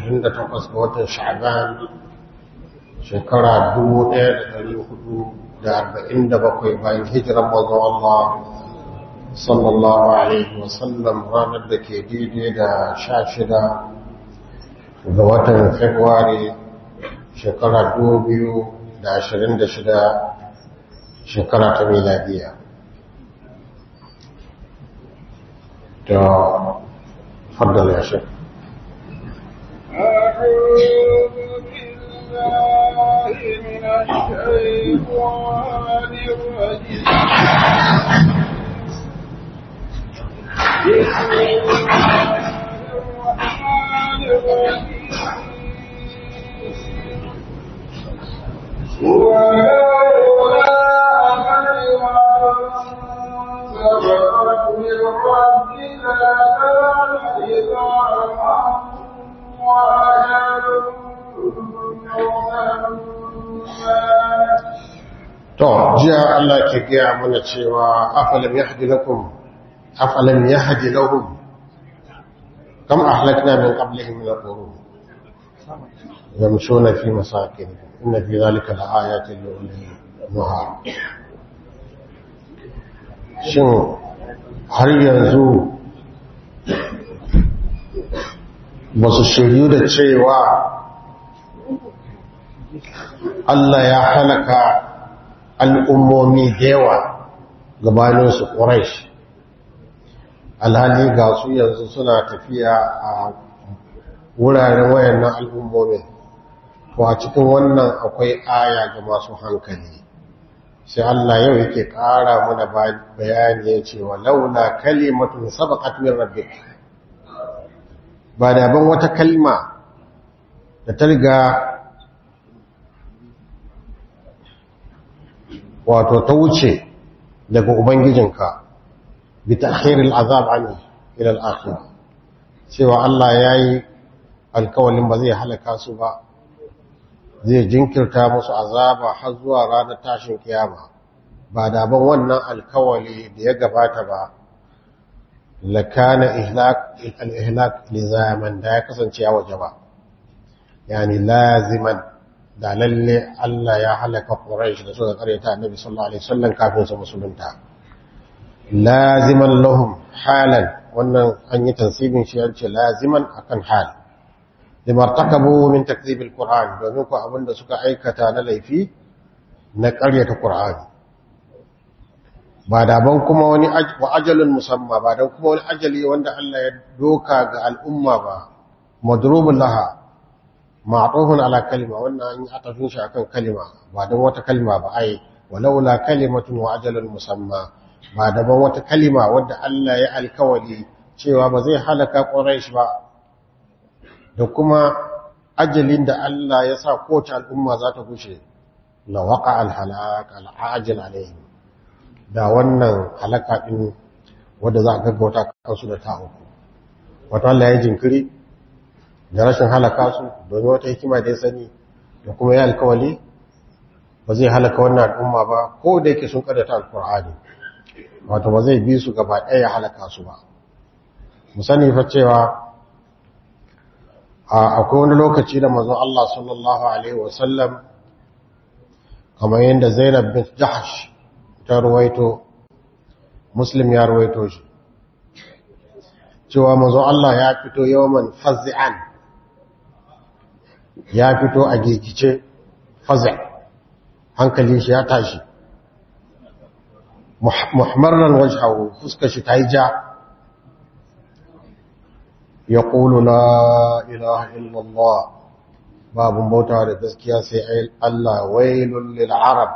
28 ga watan sha'ban shekara 1447 bayan hijiran manzon Allah sallallahu alaihi wasallam ranar da ke daidai da 16 ga watan february shekara 2026 shekara ta miladiya da فضل يا شيخ أعوذ بالله من الشيطان الرجيم بسم الله الرحمن الرحيم ولولا كلمة سبقت من ربك لكان لزاما وأجل To, jiya Allah ke gaya mana cewa afalam yahdi lakum afalam yahdi lahum kam ahlakna min qablihim min al-qurun yamshuna fi masakin inna fi dhalika laayatin li ulil nuha shin har yanzu ba su shiryu da cewa Allah ya halaka al'ummomi da yawa gabaninsu ƙuraish alhali ga su yanzu suna tafiya a wuraren wayannan al'ummomin to a cikin wannan akwai aya ga masu hankali sai Allah yau yake ƙara mana bayani ya ce wa laula kalimatun sabaqat min rabbik ba da ban wata kalma da ta riga wato ta wuce daga ubangijinka bi ta'khiril azab anhu ila al-akhirah cewa Allah yayi alkawalin ba zai halaka su ba zai jinkirta musu azaba har zuwa ranar tashin kiyama ba da ban wannan alkawali da ya gabata ba lakana ihlak al-ihlak li zaman da ya kasance ya waje ba yani laziman da lalle Allah ya halaka Quraysh da suka karyata Annabi sallallahu alaihi wasallam kafin su musulunta laziman lahum halan wannan an yi tansibin shi yace laziman akan hal limartakabu min takzib alquran domin ko abinda suka aikata na laifi na karyata Qur'ani ba da ban kuma wani wa ajalun musamma ba dan kuma wani ajali wanda Allah ya doka ga al'umma ba madrubul laha ma'tufun ala kalima wannan an yi atafin shi akan kalima ba dan wata kalima ba ai walaula kalimatun wa ajalun musamma ba da ban wata kalima wadda Allah ya alkawali cewa ba zai halaka Quraysh ba da kuma ajalin da Allah ya sa kowace al'umma za ta gushe la waqa al halak al ajil alaihim da wannan halaka din wanda za a gaggauta kansu da ta uku wato Allah ya jinkiri da rashin halaka su domin wata hikima da ya sani da kuma ya alkawali ba zai halaka wannan al'umma ba ko da yake sun kaddata alkur'ani wato ba zai bi su gaba ɗaya ya halaka su ba mu sani fa cewa akwai wani lokaci da manzon Allah sallallahu alaihi wasallam kamar yadda Zainab bin Jahash ta ruwaito Muslim ya ruwaito shi cewa manzon Allah ya fito yawman fazi'an ya fito a gigice fazi hankali shi ya tashi muhammaran wajhahu fuskar shi ta yi ja ya ƙulu la ilaha illallah babun bauta da gaskiya sai Allah wailun lil arab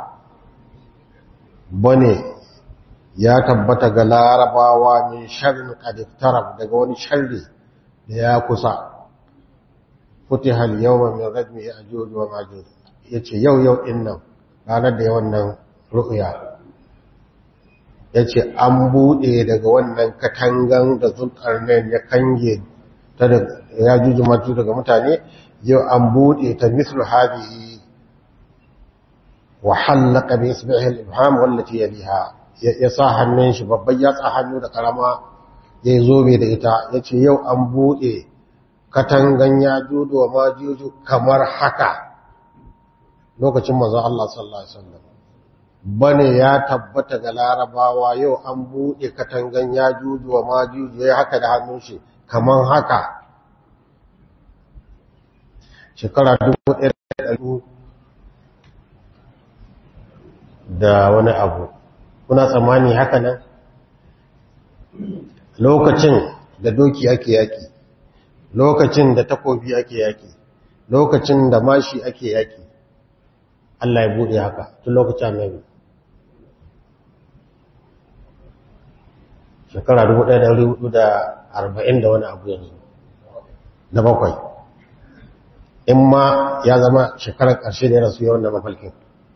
bane ya tabbata ga larabawa min sharrin qad daga wani sharri da ya kusa futiha al-yawma min radmi ya'juj wa ma'juj yace yau yau din nan ranar da yawan nan ru'ya yace an bude daga wannan katangan da zulkarnain ya kange ta da ya'juj wa ma'juj daga mutane yau an bude ta mislu hadihi wa halaka bi isbihi al-ibham wallati yaliha ya sa hannun shi babban ya sa hannu da karama ya zo da ita yace yau an bude katangan ya juju wa majuju kamar haka lokacin manzo Allah sallallahu alaihi wasallam bane ya tabbata ga larabawa yau an bude katangan ya juju wa majuju ya haka da hannun shi kamar haka shekara 1100 da wani abu kuna tsammani haka nan lokacin da doki ake yaki lokacin da takobi ake yaki lokacin da mashi ake yaki Allah ya bude haka tun lokacin annabi shekara 1440 da wani abu yanzu da bakwai in ma ya zama shekarar ƙarshe da ya rasu yawan da mafalkin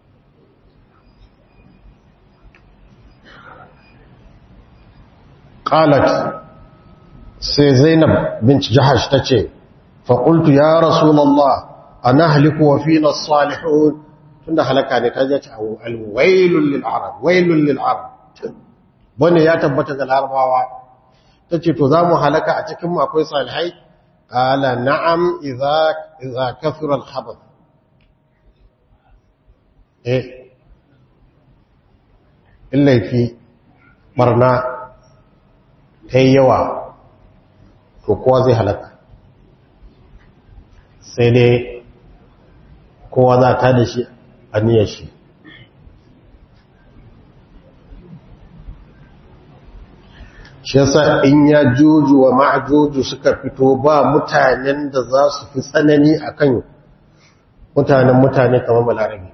قالت sai zainab binci jahash ta ce faƙultu ya rasulallah a na haliku wa fina salihun tun da halaka ne ta jace alwailun lil'arab wailun lil'arab wanda ya tabbata ga larabawa ta ce to za mu halaka a cikinmu akwai salihai ƙala na'am iza kafirar haɓar eh in laifi barna ta yi yawa to kowa zai halaka sai dai kowa za ta da shi a niyyar shi shi yasa in ya juju wa ma'ajuju suka fito ba mutanen da za su fi tsanani akan mutanen mutane kamar balarabe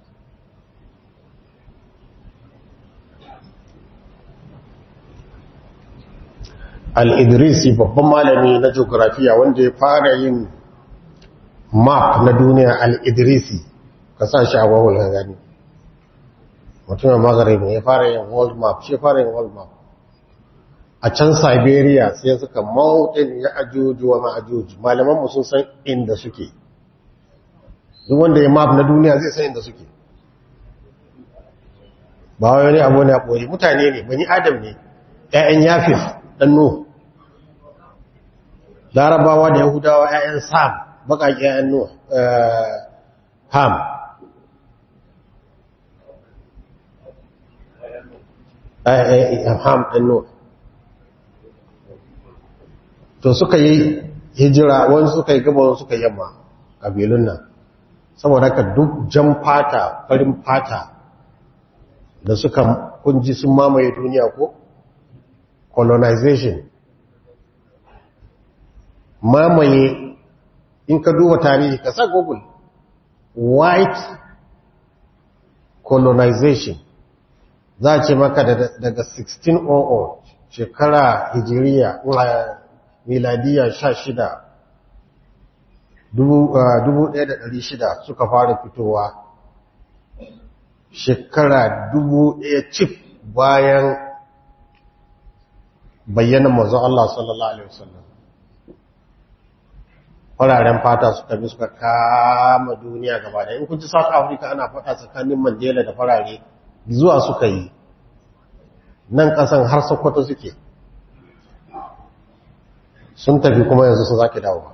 al'idrisi babban malami na geografiya wanda ya fara yin map na duniya al'idrisi ka sa shi a wawul ka gani mutumin magharib ya fara yin world map shi fara yin world map a can siberia sai suka mautin ya ajuju wa ma'ajuju malamanmu sun san inda suke duk wanda ya map na duniya zai san inda suke ba wani abu ne a ɓoye mutane ne bani adam ne ‘ya'yan yafif ɗan nuhu larabawa da yahudawa ‘ya'yan sam baƙaƙi ‘ya'yan nuhu ham ham ɗan nuhu to suka yi hijira wani suka yi gaba wani suka yamma ƙabilun nan saboda ka duk jan fata farin fata da suka kunji sun mamaye duniya ko colonization mamaye in ka duba tarihi ka sa google white colonization za a ce maka daga 1600 shekara hijiriya miladiya 16 1600 suka fara fitowa shekara 1000 cif bayan bayyana manzo Allah sallallahu alaihi wasallam fararen fata suka bi suka kama duniya gaba da in kun ji South Africa ana faɗa tsakanin Mandela da farare zuwa suka yi nan ƙasan har Sokoto suke sun tafi kuma yanzu sun zaki dawo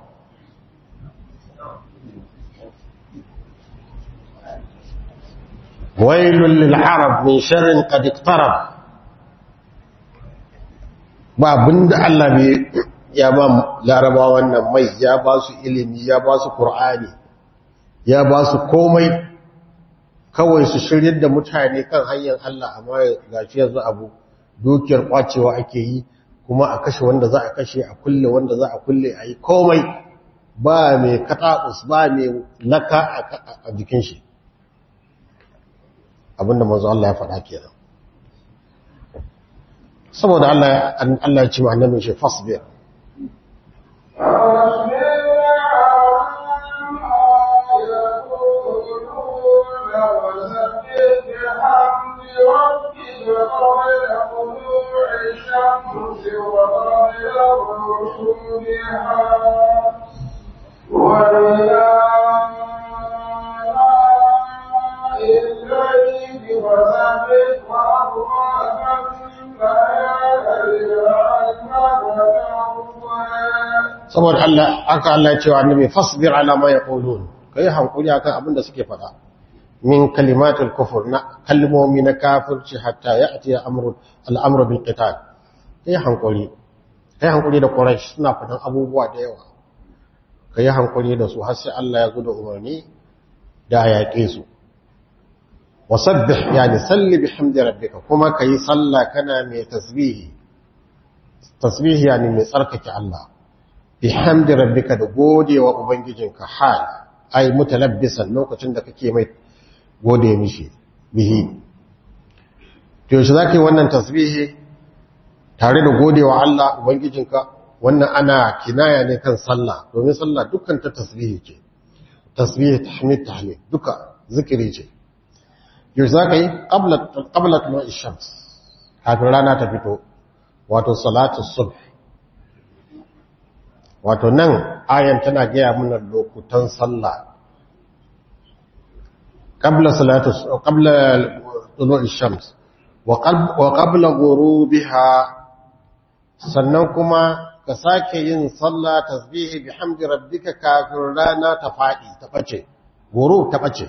wailul lil arab min sharrin qad iqtarab ba abinda Allah bai ya ba laraba wannan mai ya ba su ilimi ya ba su ƙur'ani ya ba su komai kawai su shiryar da mutane kan hanyar Allah amma ga shi yanzu abu dukiyar kwacewa ake yi kuma a kashe wanda za a kashe a kulle wanda za a kulle a yi komai ba mai kataɓus ba mai laka a jikin shi abinda manzo Allah ya faɗa kenan saboda Allah Allah ya ce ma annabin shi fasbir saboda Allah aka Allah cewa annabi fasbir ala ma yaqulun kai hankuri akan abin da suke faɗa min kalimatul kufur na kalmomi na kafirci hatta ya'ti amru al-amru bil qital kai hankuri kai hankuri da quraish suna faɗan abubuwa da yawa kai hankuri da su har sai Allah ya zo da umarni da yaƙe su wasabbih yani salli bihamdi rabbika kuma kai sallah kana mai tasbihi tasbihi yani mai tsarkake Allah bihamdi rabbika da godewa ubangijinka hal ai mutalabbisan lokacin da kake mai gode mishi bihi to yaushe zaka yi wannan tasbihi tare da godewa Allah ubangijinka wannan ana kinaya ne kan sallah domin sallah dukkan ta tasbihi ce tasbihi tahmid tahlil duka zikiri ce yaushe zaka yi qabla qabla tulu'i shams kafin rana ta fito wato salatu subh wato nan ayan tana gaya mana lokutan sallah qabla salatu qabla tulu'i shams wa qabla ghurubiha sannan kuma ka sake yin sallah tasbihi bihamdi rabbika kafin rana ta fadi ta bace ghurub ta bace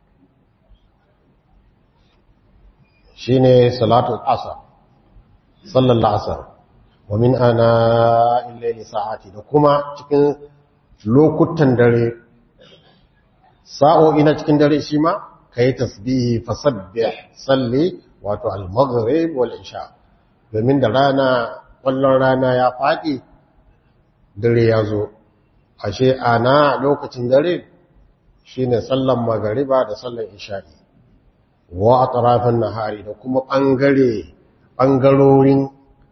shine salatu asr sallallahu asr wa min ana illaili sa'ati da kuma cikin lokutan dare sa'o'i na cikin dare shi ma kai tasbihi fasabbih salli wato al-maghrib wal isha domin da rana kwallon rana ya faɗi dare ya zo ashe ana lokacin dare shine sallan magariba da sallan isha'i wa atrafan nahari da kuma bangare bangarorin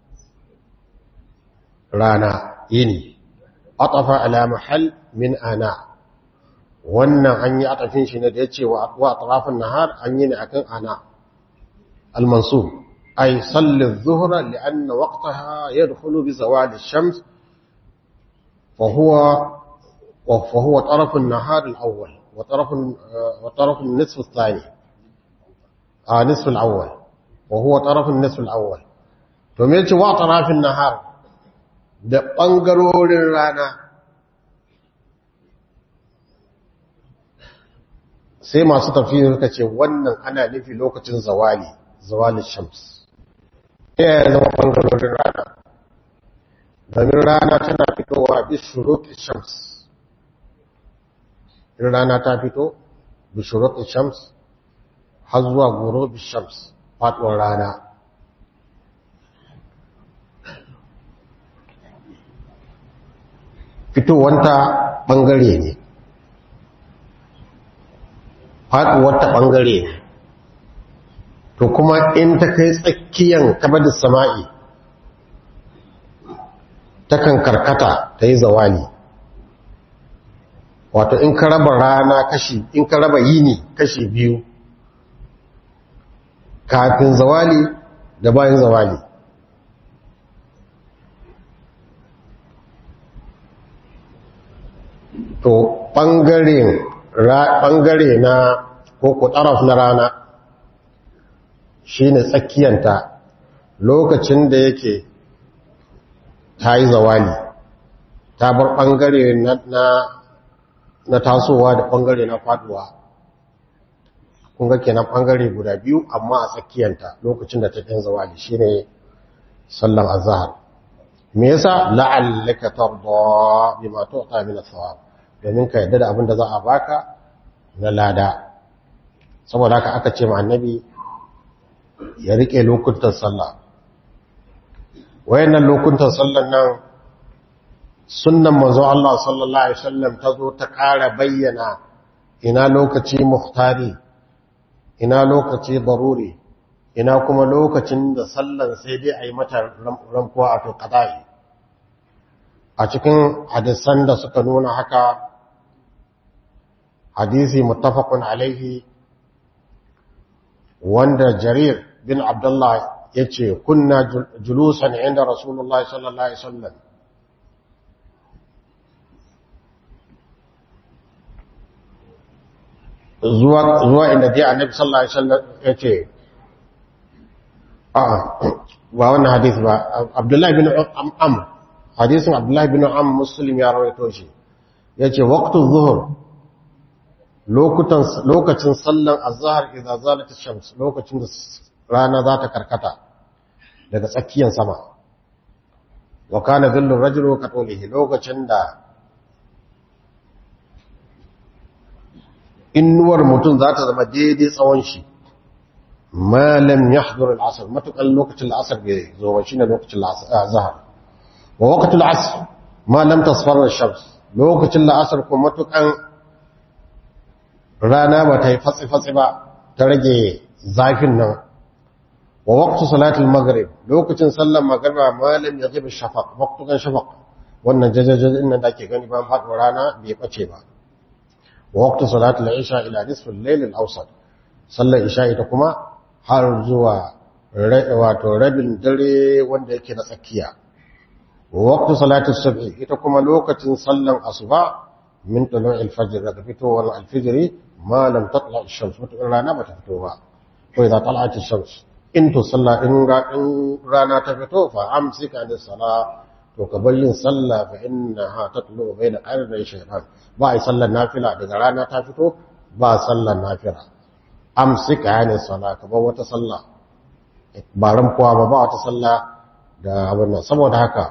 rana yini atafa ala mahal min ana wannan an yi atafin shi ne da yace wa atrafan nahar an yi ne akan ana al-mansub ay salli adh-dhuhra li'anna waqtaha yadkhulu bi zawal ash-shams fa huwa wa huwa taraf an-nahar al-awwal wa taraf wa taraf an-nisf ath-thani ah nisf al-awwal wa huwa taraf an-nisf al-awwal to me yace wa taraf an-nahar da ɓangarorin rana sai masu tafiya suka ce wannan ana nufi lokacin zawali zawalin shams ya zama ɓangarorin rana domin rana tana fitowa bishurukin shams in rana ta fito bishurukin shams har zuwa goro shams faɗuwar rana fitowanta ɓangare ne faɗuwarta ɓangare ne to kuma in ta kai tsakiyan kabadin sama'i takan karkata ta yi zawali wato in ka raba rana kashi in ka raba yini kashi biyu kafin zawali da bayan zawali to ɓangare na ko ku ɗaraf na rana shi ne tsakiyanta lokacin da yake ta yi zawali ta bar ɓangare na tasowa da ɓangare na faduwa kunga kenan ɓangare guda biyu amma a tsakiyanta lokacin da ta ɗin zawali shi ne sallan azahar me yasa la'allaka tarda bima tu'ta min ath-thawab domin ka yadda da abin da za a baka na lada saboda haka aka ce ma annabi ya rike lokutan sallah wayannan lokutan sallan nan sunnan manzo Allah sallallahu alaihi wasallam ta zo ta ƙara bayyana ina lokaci muhtari ina lokaci daruri ina kuma lokacin da sallan sai dai a yi mata ramkuwa a to qada'i a cikin hadisan da suka nuna haka hadisi muttafaqun alaihi wanda jarir bin abdullah yace kunna julusan inda rasulullahi sallallahu alaihi wasallam zuwa zuwa inda dai annabi sallallahu alaihi wasallam yace a ba wannan hadisi ba abdullahi bin amr hadisin abdullahi bin am muslim ya rawaito shi yace waqtu zuhur lokutan lokacin sallan azhar idza zalat ash-shams lokacin da rana za ta karkata daga tsakiyar sama wa kana dhillu rajulu katulihi lokacin da innuwar mutum za ta zama daidai tsawon shi ma lam yahdur al-asr matukan lokacin al-asr bai zo ba shine lokacin al-azhar wa waqt al-asr ma lam tasfar ash-shams lokacin al-asr kuma matukan rana ba ta yi fatsi fatsi ba ta rage zafin nan wa waqt salat al-maghrib lokacin sallar magriba ma lam yaghib ash-shafaq waqtukan shafaq wannan jajajajin nan da ke gani ba faɗo rana bai bace ba ووقت صلاة العشاء إلى نصف الليل الأوسط صلى العشاء تكما har zuwa wato rabin dare wanda yake na tsakiya waqtu salati subhi ita kuma lokacin sallan asuba min tulu al-fajr daga fitowar al-fajr ma lam tatla ash-shams mutum rana bata fito ba ko idza tala'at ash-shams in to salla in rana ta fito fa amsika an sala to ka bar yin sallah fa innaha tatlu bayna qarnay shaytan ba ai sallar nafila daga rana ta fito ba sallar nafila amsika yani sala ka bar wata sallah ba ramkuwa ba ba wata sallah da abin nan saboda haka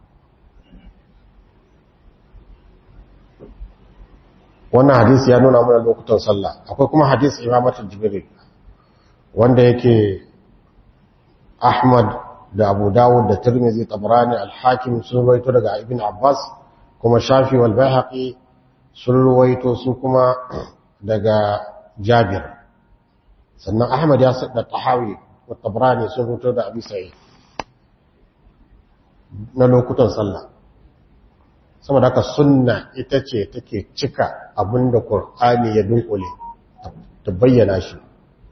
wannan hadisi ya nuna mana lokutan sallah akwai kuma hadisi imamatul jibril wanda yake Ahmad da Abu Dawud da Tirmidhi Tabrani Al-Hakim sun ruwaito daga Ibn Abbas kuma Shafi wal Baihaqi sun ruwaito su kuma daga Jabir sannan Ahmad ya sadda Tahawi wa Tabrani sun ruwaito da Abi Sa'id na lokutan sallah saboda haka sunna ita ce take cika abinda Qur'ani ya dunkule ta bayyana shi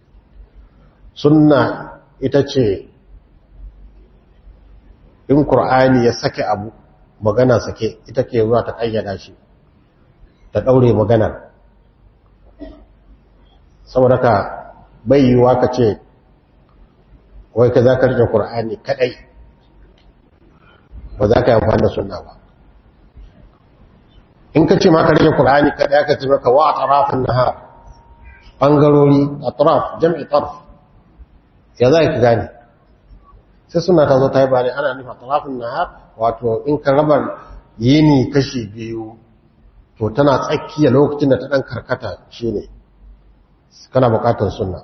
sunna ita ce in Kur'ani ya sake abu magana sake ita ke zuwa ta ƙayyada shi ta ɗaure maganar saboda ka bayyuwa ka ce wai ka za ka rike Kur'ani kaɗai ba za ka yi amfani da sunna ba in ka ce ma ka rike Kur'ani kaɗai aka ce maka wa a tarafin nahar ɓangarori a taraf jam'i tarf ya za ka gane sai suna ta zo ta yi bane ana nufa talafin nahar wato in ka raba yini kashi biyu to tana tsakiya lokacin da ta dan karkata shine kana bukatar sunna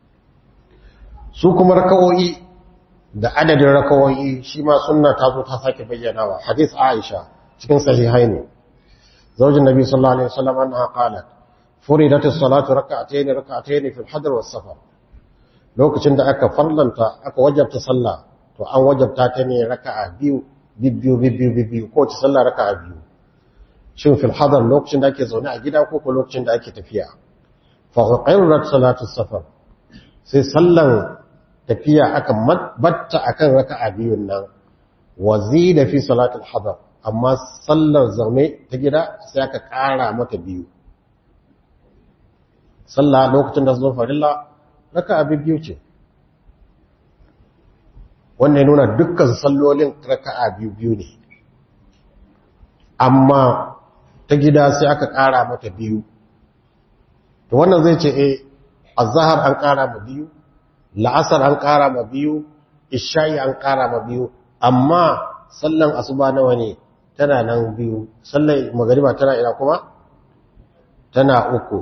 su kuma rakawoyi da adadin rakawoyi shi ma sunna ta zo ta sake bayyanawa hadith Aisha cikin sahihaini zaujin nabi sallallahu alaihi wasallam anha qalat furidat as-salatu rak'atayn rak'atayn fi al-hadr was-safar lokacin da aka farlanta aka wajabta sallah to an wajabta ta ne raka'a biyu bibbiyu bibbiyu bibbiyu ko ta sallah raka'a biyu shin fil hadar lokacin da ake zaune a gida ko ko lokacin da ake tafiya fa qirrat salatu safar sai sallan tafiya aka batta akan raka'a biyun nan wazida fi salatul hadar amma sallar zaune ta gida sai aka kara mata biyu sallah lokacin da zo farilla raka'a biyu ce wannan nuna dukkan sallolin raka'a biyu biyu ne amma ta gida sai aka ƙara mata biyu to wannan zai ce eh azhar an ƙara ma biyu la'asar an ƙara ma biyu isha'i an ƙara ma biyu amma sallan asuba nawa ne tana nan biyu sallan magariba tana ina kuma tana uku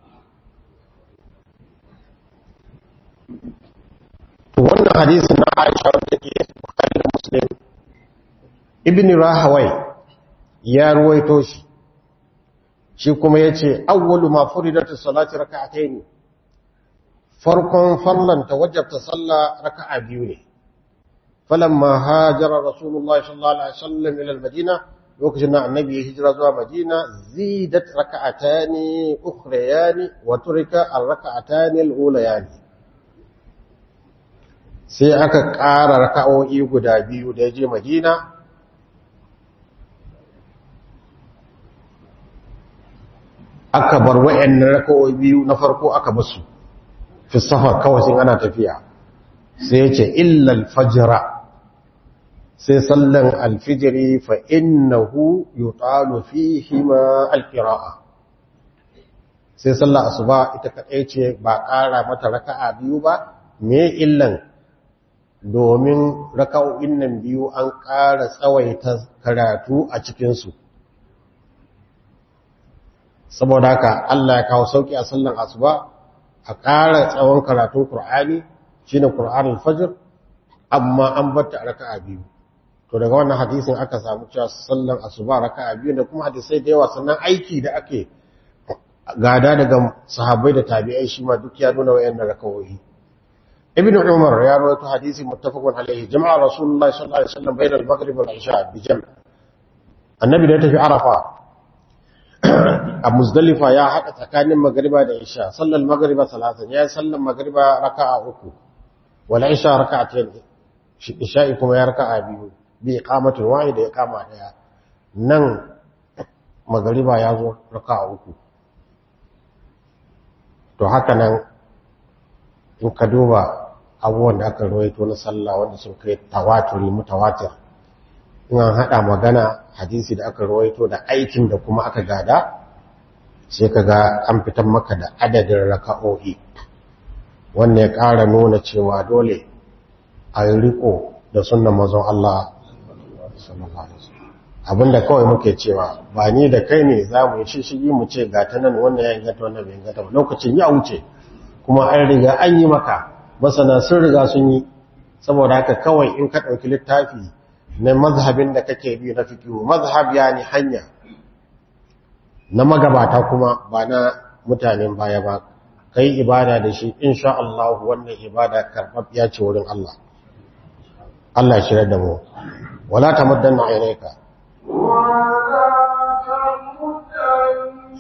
wannan hadisin na Aisha wanda ke Bukhari da Muslim Ibn Rahawai ya ruwaito shi shi kuma yace awwalu ma furidatu salati rak'atayn farkon farlanta wajabta salla raka'a biyu ne falamma hajara rasulullahi sallallahu alaihi wasallam ila al-madina lokacin da annabi ya hijira zuwa madina zidat raka'atani ukhrayani wa turika ar-raka'atani al-ulayani sai aka ƙara raka'o'i guda biyu da ya je madina aka bar wa'annan raka'o'i biyu na farko aka basu fi safar kawai sun ana tafiya sai ya ce illal fajira sai sallan alfijiri fa innahu yutalu fihi ma alqira'a sai sallar asuba ita kadai ce ba ƙara mata raka'a biyu ba me illan domin raka'o'in nan biyu an ƙara tsawaita karatu a cikin su saboda haka Allah ya kawo sauki a sallan asuba a ƙara tsawon karatun Qur'ani shine Qur'anul Fajr amma an batta a raka'a biyu to daga wannan hadisin aka samu cewa sallan asuba raka'a biyu da kuma hadisai da yawa sannan aiki da ake gada daga sahabbai da tabi'ai shi ma duk ya nuna wayannan rakawoyi ibn umar ya rawaito hadisi muttafaqun alaihi jama'a rasulullahi sallallahu alaihi wasallam bayna al-maghrib wal isha bi jam' annabi da ya tafi arafa a muzdalifa ya haɗa tsakanin magriba da isha sallar magriba salatan ya sallar magriba raka'a uku wal isha raka'atayn isha'i kuma ya raka'a biyu bi iqamatin wahida ya kama daya nan magriba ya zo raka'a uku to haka nan in ka duba abubuwan da aka rawaito na sallah wanda sun kai tawaturi mutawatir in an haɗa magana hadisi da aka rawaito da aikin da kuma aka gada sai ka ga an fitar maka da adadin raka'o'i wannan ya ƙara nuna cewa dole a yi riko da sunan mazan Allah abinda kawai muke cewa ba ni da kai ne za mu yi shishigi mu ce ga ta nan wannan ya ingata wannan bai ingata ba lokacin ya wuce kuma an riga an yi maka masana sun riga sun yi saboda haka kawai in ka ɗauki littafi na mazhabin da kake bi na fikihu mazhab ya ni hanya na magabata kuma ba na mutanen baya ba kai ibada da shi insha Allah wannan ibada karɓaɓɓiya ce wurin Allah Allah ya shirya da mu wala tamaddanna aynaka ولا تمدن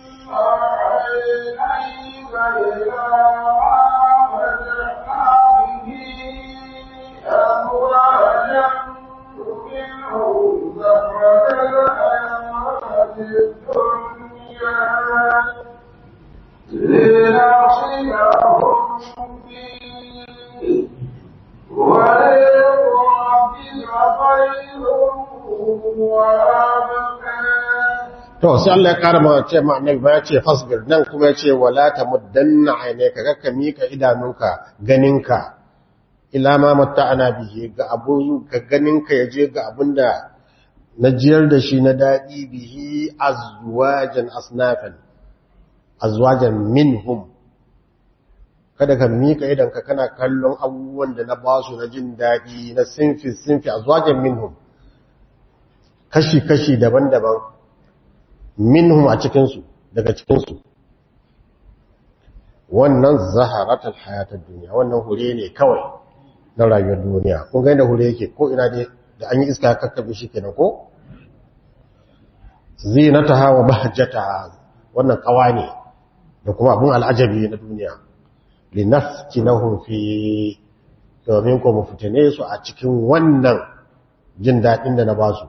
عينيك إلى ما متعنا به أموالا منهم زهرة الحياة الدنيا لنصلهم فيه ولربك خير وأبقى to sai Allah ya kara ma ce ma annabi ba ya ce fasbir nan kuma ya ce wala tamuddanna aynaka ga ka mika idanunka ganinka ila ma matta'ana bihi ga abu ga ganinka yaje ga abinda na jiyar da shi na dadi bihi azwajan asnafan azwajan minhum kada ka mika idanka kana kallon abubuwan da na basu na jin dadi na sinfi sinfi azwajan minhum kashi kashi daban-daban minhum a cikinsu daga cikinsu wannan zaharatul hayatar duniya wannan hure ne kawai na rayuwar duniya kun ga inda hure yake ko ina dai da an yi iska kakkabe shi kenan ko zinataha wa bahjataha wannan kawa ne da kuma abun al'ajabi na duniya linaftinahum fi domin ko mu fitine su a cikin wannan jin daɗin da na basu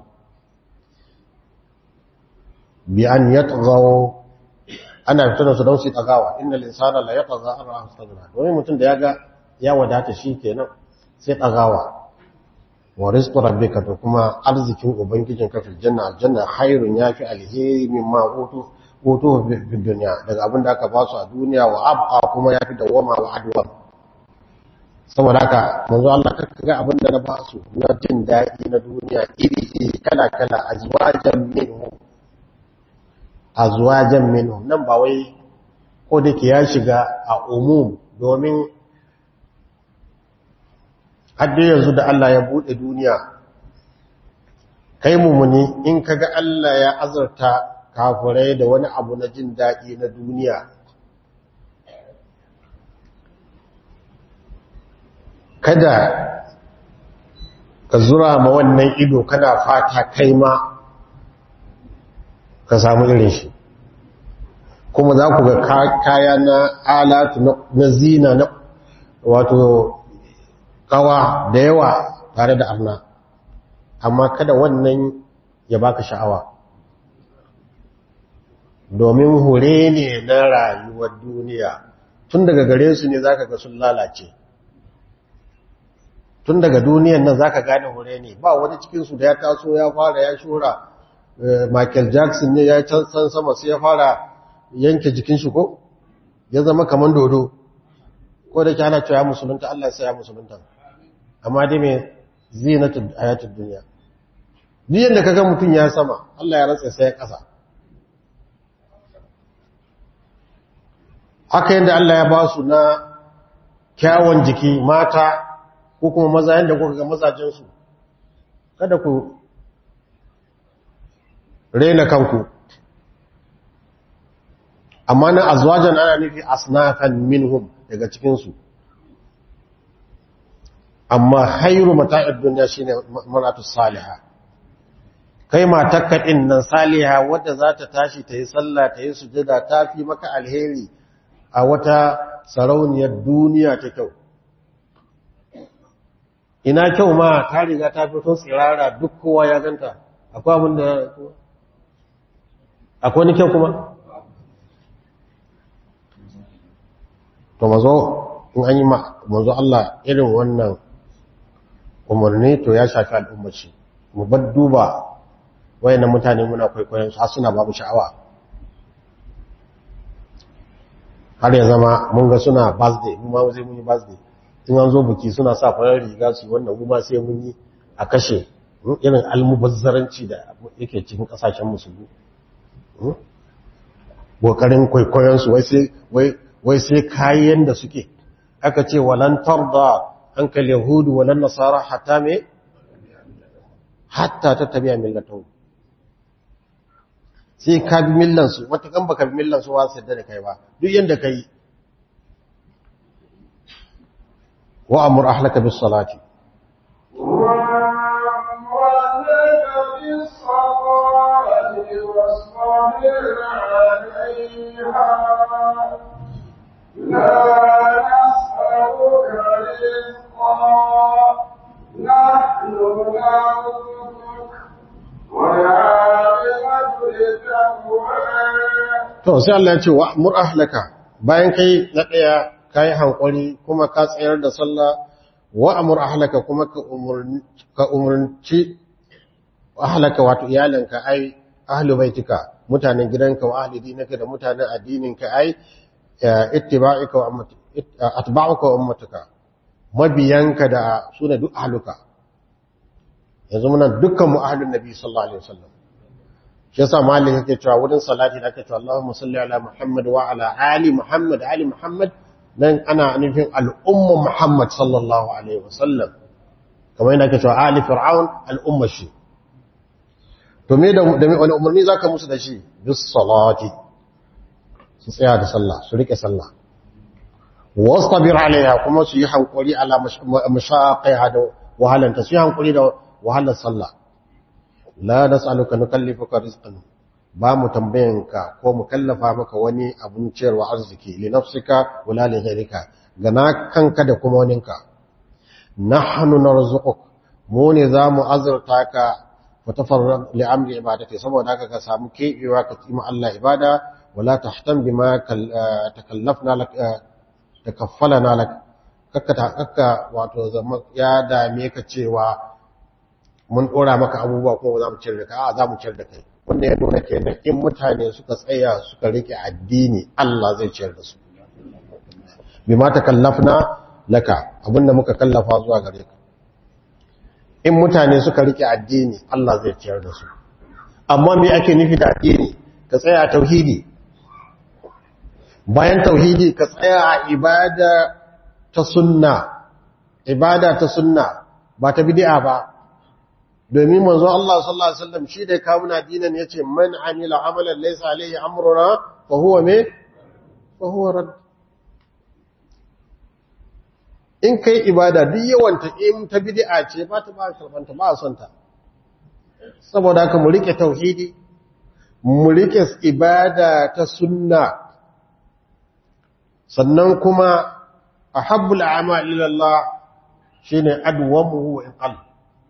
bi an yatghaw ana fitar su don su tagawa innal insana la yatgha an ra'a istaghna domin mutum da yaga ya wadata shi kenan sai tagawa wa rizqu rabbika to kuma arzikin ubangijin ka fil janna aljanna khairun yafi alheri mimma utu utu fi dunya daga abin da aka ba su a duniya wa abqa kuma yafi dawama wa adwa saboda haka manzo Allah ka ga abin da na ba su na jin daɗi na duniya iri iri kala kala azwajan minhum azwajan minhum nan ba wai ko da ke ya shiga a umum domin hadde yanzu da Allah ya bude duniya kai mumuni in kaga Allah ya azurta kafirai da wani abu na jin daɗi na duniya kada ka zura ma wannan ido kana fata kai ma ka samu irin shi kuma za ku ga kaya na alatu na zina na wato kawa da yawa tare da arna amma kada wannan ya baka sha'awa domin hure ne na rayuwar duniya tun daga gare su ne zaka ga sun lalace tun daga duniyan nan zaka gane hure ne ba wani cikin su da ya taso ya fara ya shura Michael Jackson ne ya can san sama sai ya fara yanke jikin shi ko ya zama kaman dodo ko da ke ana cewa musulunta Allah sai ya musulunta amma dai me zinatul hayatud dunya duk yanda kaga mutun ya sama Allah ya rantsa sai ya kasa haka yanda Allah ya ba su na kyawun jiki mata ko kuma maza yanda kuka ga mazajen su kada ku rena kanku amma na azwajan ana nufi asnafan minhum daga cikinsu amma khairu mata'id dunya shine mar'atu salihah kai matakka din nan saliha wadda za ta tashi ta yi sallah ta yi sujada ta fi maka alheri a wata sarauniyar duniya ta kyau ina kyau ma ta riga ta fito tsirara duk kowa ya ganta akwai abin da akwai ni kyau kuma to mazo in an yi mazo Allah irin wannan umarni to ya shafi al'ummaci mu bar duba wayannan mutane muna kwaikwayon su suna babu sha'awa har ya zama mun ga suna birthday mu ma zai mun yi birthday in an zo buki suna sa farar riga su wannan mu ma sai mun yi a kashe irin almubazzaranci da yake cikin kasashen musulmi kokarin kwaikwayon su wai sai wai wai sai kayan da suke aka ce walan tarda hankal yahudu walan nasara hatta me hatta ta tabi'a millatahu sai ka bi millansu wata kan baka bi millansu ba su yadda da kai ba duk yanda kai wa amur ahlaka bis salati نحن نرزقك والعاقبة للتقوى to sai Allah ya ce wa amur ahlaka bayan kai na daya kai hankuri kuma ka tsayar da sallah wa amur ahlaka kuma ka umurni ka umurci ahlaka wato iyalanka ai ahlu baitika mutanen gidanka wa ahli dinaka da mutanen addininka ai ittiba'ika wa ummati atba'uka wa ummatuka mabiyanka da sune duk ahluka yanzu muna dukkan mu ahlun nabi sallallahu alaihi wasallam shi yasa malik yake cewa wurin salati da ake cewa Allahumma salli ala Muhammad wa ala ali Muhammad ali Muhammad nan ana nufin al'umma Muhammad sallallahu alaihi wasallam kamar yadda ake cewa ali fir'aun al'umma shi to me da da wani umarni zaka musu da shi bis salati su tsaya da sallah su rike sallah wastabir alaiha kuma su yi hankuri ala mashaqiha da wahalanta su yi hankuri da wahalar sallah la nas'aluka nukallifuka rizqan ba mu tambayanka ko mu kallafa maka wani abun ciyarwa arziki li nafsika wala li ghayrika gana kanka da kuma waninka nahnu narzuquk mu ne zamu azurta ka fa tafarrag li amri ibadati saboda haka ka samu kebewa ka tsima Allah ibada wala tahtam bima takallafna lak takaffalana lak kakka kakka wato ya dame ka cewa mun ɗora maka abubuwa kuma za mu ciyar da kai a za mu ciyar da kai wanda ya nuna kenan in mutane suka tsaya suka rike addini Allah zai ciyar da su bi ma takallafna laka abinda muka kallafa zuwa gare ka in mutane suka rike addini Allah zai ciyar da su amma me ake nufi da addini ka tsaya a tauhidi bayan tauhidi ka tsaya a ibada ta sunna ibada ta sunna ba ta bid'a ba domin manzo Allah sallallahu alaihi wasallam shi da kawo na dinan yace man amila amalan laysa alaihi amruna fa huwa me fa huwa rad in kai ibada duk yawan ta in ta bid'a ce ba ta ba karbanta ba son ta saboda haka mu rike tauhidi mu rike ibada ta sunna sannan kuma ahabbul a'mal ila Allah shine adwamuhu wa in qalla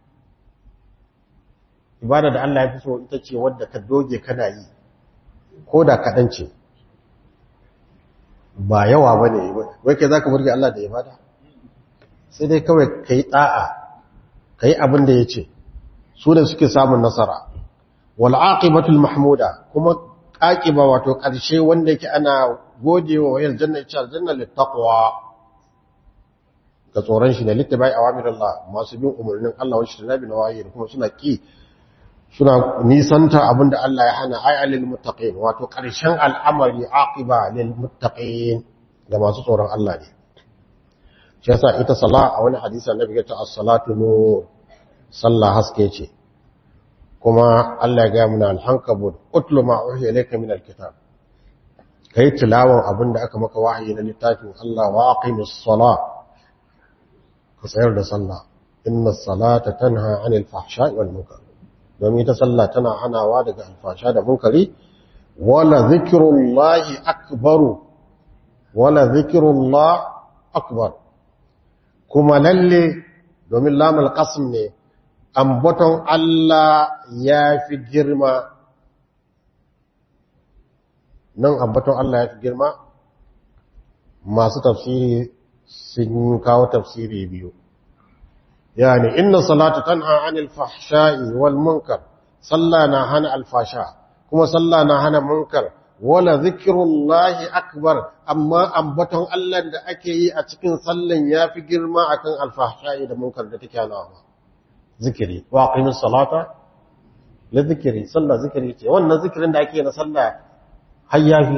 ibada da Allah ya fi so ita ce wadda ka doge kana yi ko da kaɗan ce ba yawa ba ne wai ke za ka burge Allah da ibada sai dai kawai ka yi ɗa'a ka yi abin da ya ce su da suke samun nasara wal'aƙibatul mahmuda kuma ƙaƙiba wato ƙarshe wanda yake ana gode wa wayar janna ita aljanna littaqwa ga tsoron shi da littabai awamirullah masu bin umarnin Allah wa shi nabi nawayi kuma suna ki suna nisanta abinda Allah ya hana ay alil muttaqin wato ƙarshen al'amari aqiba lil muttaqin ga masu tsoron Allah ne shi yasa ita sala a wani hadisi annabi ya ce as-salatu nur sallah haske ce kuma Allah ya ga muna al-hankabut utlu ma uhiya ilayka min al-kitab kai tilawan abinda aka maka wahayi na littafin Allah wa aqimus sala ka tsayar da sallah inna salata tanha 'anil fahsha'i wal munkar domin ita sallah tana hanawa daga alfasha da munkari wala zikrullahi akbaru wala zikrullah akbar kuma lalle domin lamul qasm ne ambaton Allah ya fi girma nan ambaton Allah ya fi girma masu tafsiri sun kawo tafsiri biyu yani inna salata tanha anil fahsha'i wal munkar salla na hana alfasha kuma salla na hana munkar wala zikrullahi akbar amma ambaton Allah da ake yi a cikin sallan yafi girma akan alfahsha'i da munkar da take hanawa zikiri wa aqimis salata la zikiri sallah zikiri ce wannan zikirin da ake na sallah har yafi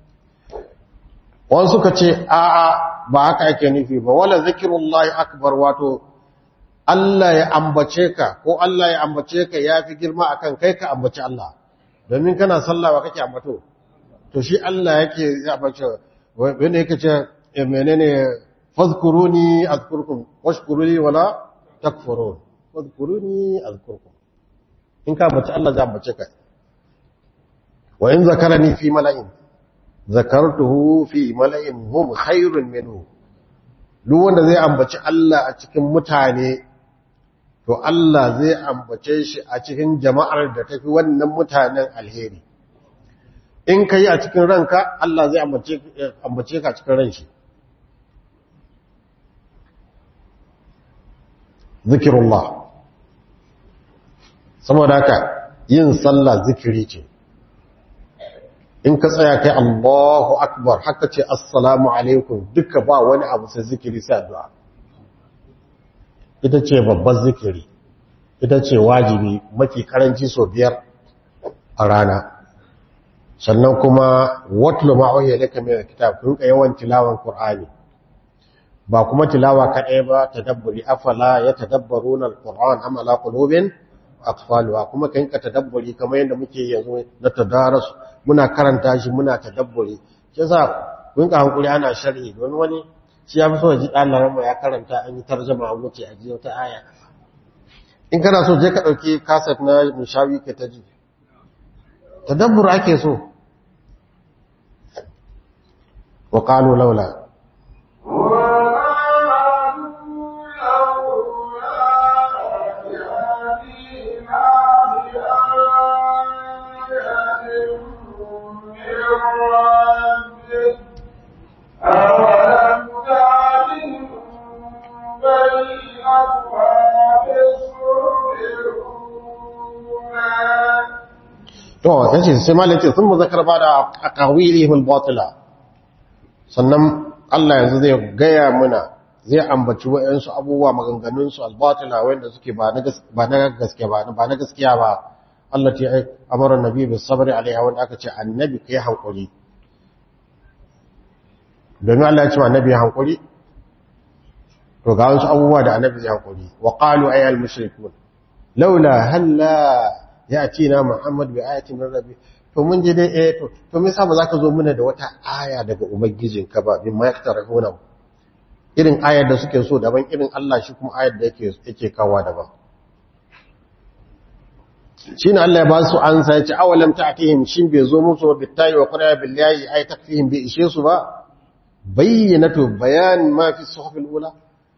wani suka ce a'a ba haka ake nufi ba wala zikrullahi akbar wato Allah ya ambace ka ko Allah ya ambace ka ya fi girma akan kai ka ambaci Allah domin kana sallah ba kake ambato to shi Allah yake ya ambace wanda yake ce menene fadhkuruni azkurkum washkuruni wala takfurun fadhkuruni azkurkum in ka ambaci Allah zai ambace ka wa in zakarani fi mala'in zakartuhu fi mala'in hum khairun minhu duk wanda zai ambaci Allah a cikin mutane to Allah zai ambace shi a cikin jama'ar da tafi wannan mutanen alheri in ka yi a cikin ranka Allah zai ambace ka a cikin ran shi zikirullah saboda haka yin sallah zikiri ce in ka tsaya kai Allahu akbar haka ce assalamu alaikum duka ba wani abu sai zikiri sai addu'a ita ce babban zikiri ita ce wajibi mafi karanci so biyar a rana sannan kuma watlu ma'auya laka min alkitab kun ka yawan tilawan qur'ani ba kuma tilawa kadai ba tadabburi afala yatadabbaruna alquran am ala qulubin aqfaluha kuma kan ka tadabburi kamar yadda muke yanzu na tadarus muna karanta shi muna tadabburi yasa kun ka hankuri ana sharhi don wani shi ya fi so ji ɗan ya karanta an yi tarjama an wuce a ji wata aya in kana so je ka ɗauki kaset na mishawi ka ta ji tadabbur ake so wa ƙalo laula to yace sai malai ce sun muzakar ba da aqawilihim batila sannan Allah yanzu zai gaya muna zai ambaci wayansu abubuwa maganganun su albatila wanda suke ba na ba na gaskiya ba ba na gaskiya ba Allah ce ai amara nabi bis sabri alaiha wanda aka ce annabi kai hankuri domin Allah ya ce annabi hankuri to ga wasu abubuwa da annabi zai hankuri wa qalu ayyal mushrikun laula halla yatina muhammad bi ayatin min rabbi to mun je dai eh to to me yasa ba zaka zo muna da wata aya daga ubangijinka ba bin ma yaktarahuna irin ayar da suke so daban irin Allah shi kuma ayar da yake yake kawa daban shine Allah ya ba su ansa ya ce awalam ta'tihim shin bai zo musu bittayi wa qura billahi ay takfihim bi ishe su ba bayyinatu bayan ma fi suhufil ula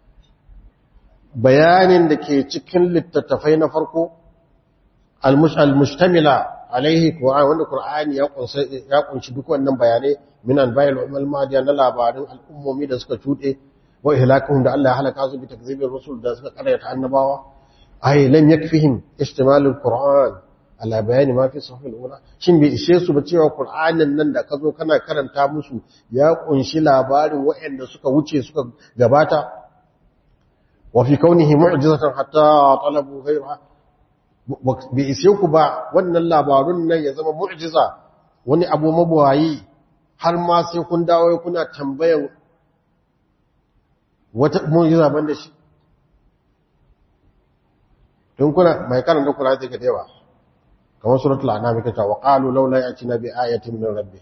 bayanin da ke cikin littattafai na farko al-mushtamila alaihi Qur'an wanda Qur'ani ya kunsa ya kunshi duk wannan bayanai min anba'il ummal madiya na labarin al'ummomi da suka tude wa ihlakuhum da Allah ya halaka su bi takzibir rusul da suka karyata annabawa ay lam yakfihim ihtimalul qur'an ala bayani ma fi sahih al-ula shin bai ishe su ba cewa qur'anin nan da ka zo kana karanta musu ya kunshi labarin waɗanda suka wuce suka gabata wa fi kaunihi mu'jizatan hatta talabu ghayra bai ishe ku ba wannan labarun nan ya zama mu'jiza wani abu mabuwayi har ma sai kun dawo kuna tambayan wata mu'jiza banda shi tun kuna mai karanta kula zai ga dewa kamar suratul anam kace wa qalu laula yatina bi ayatin min rabbi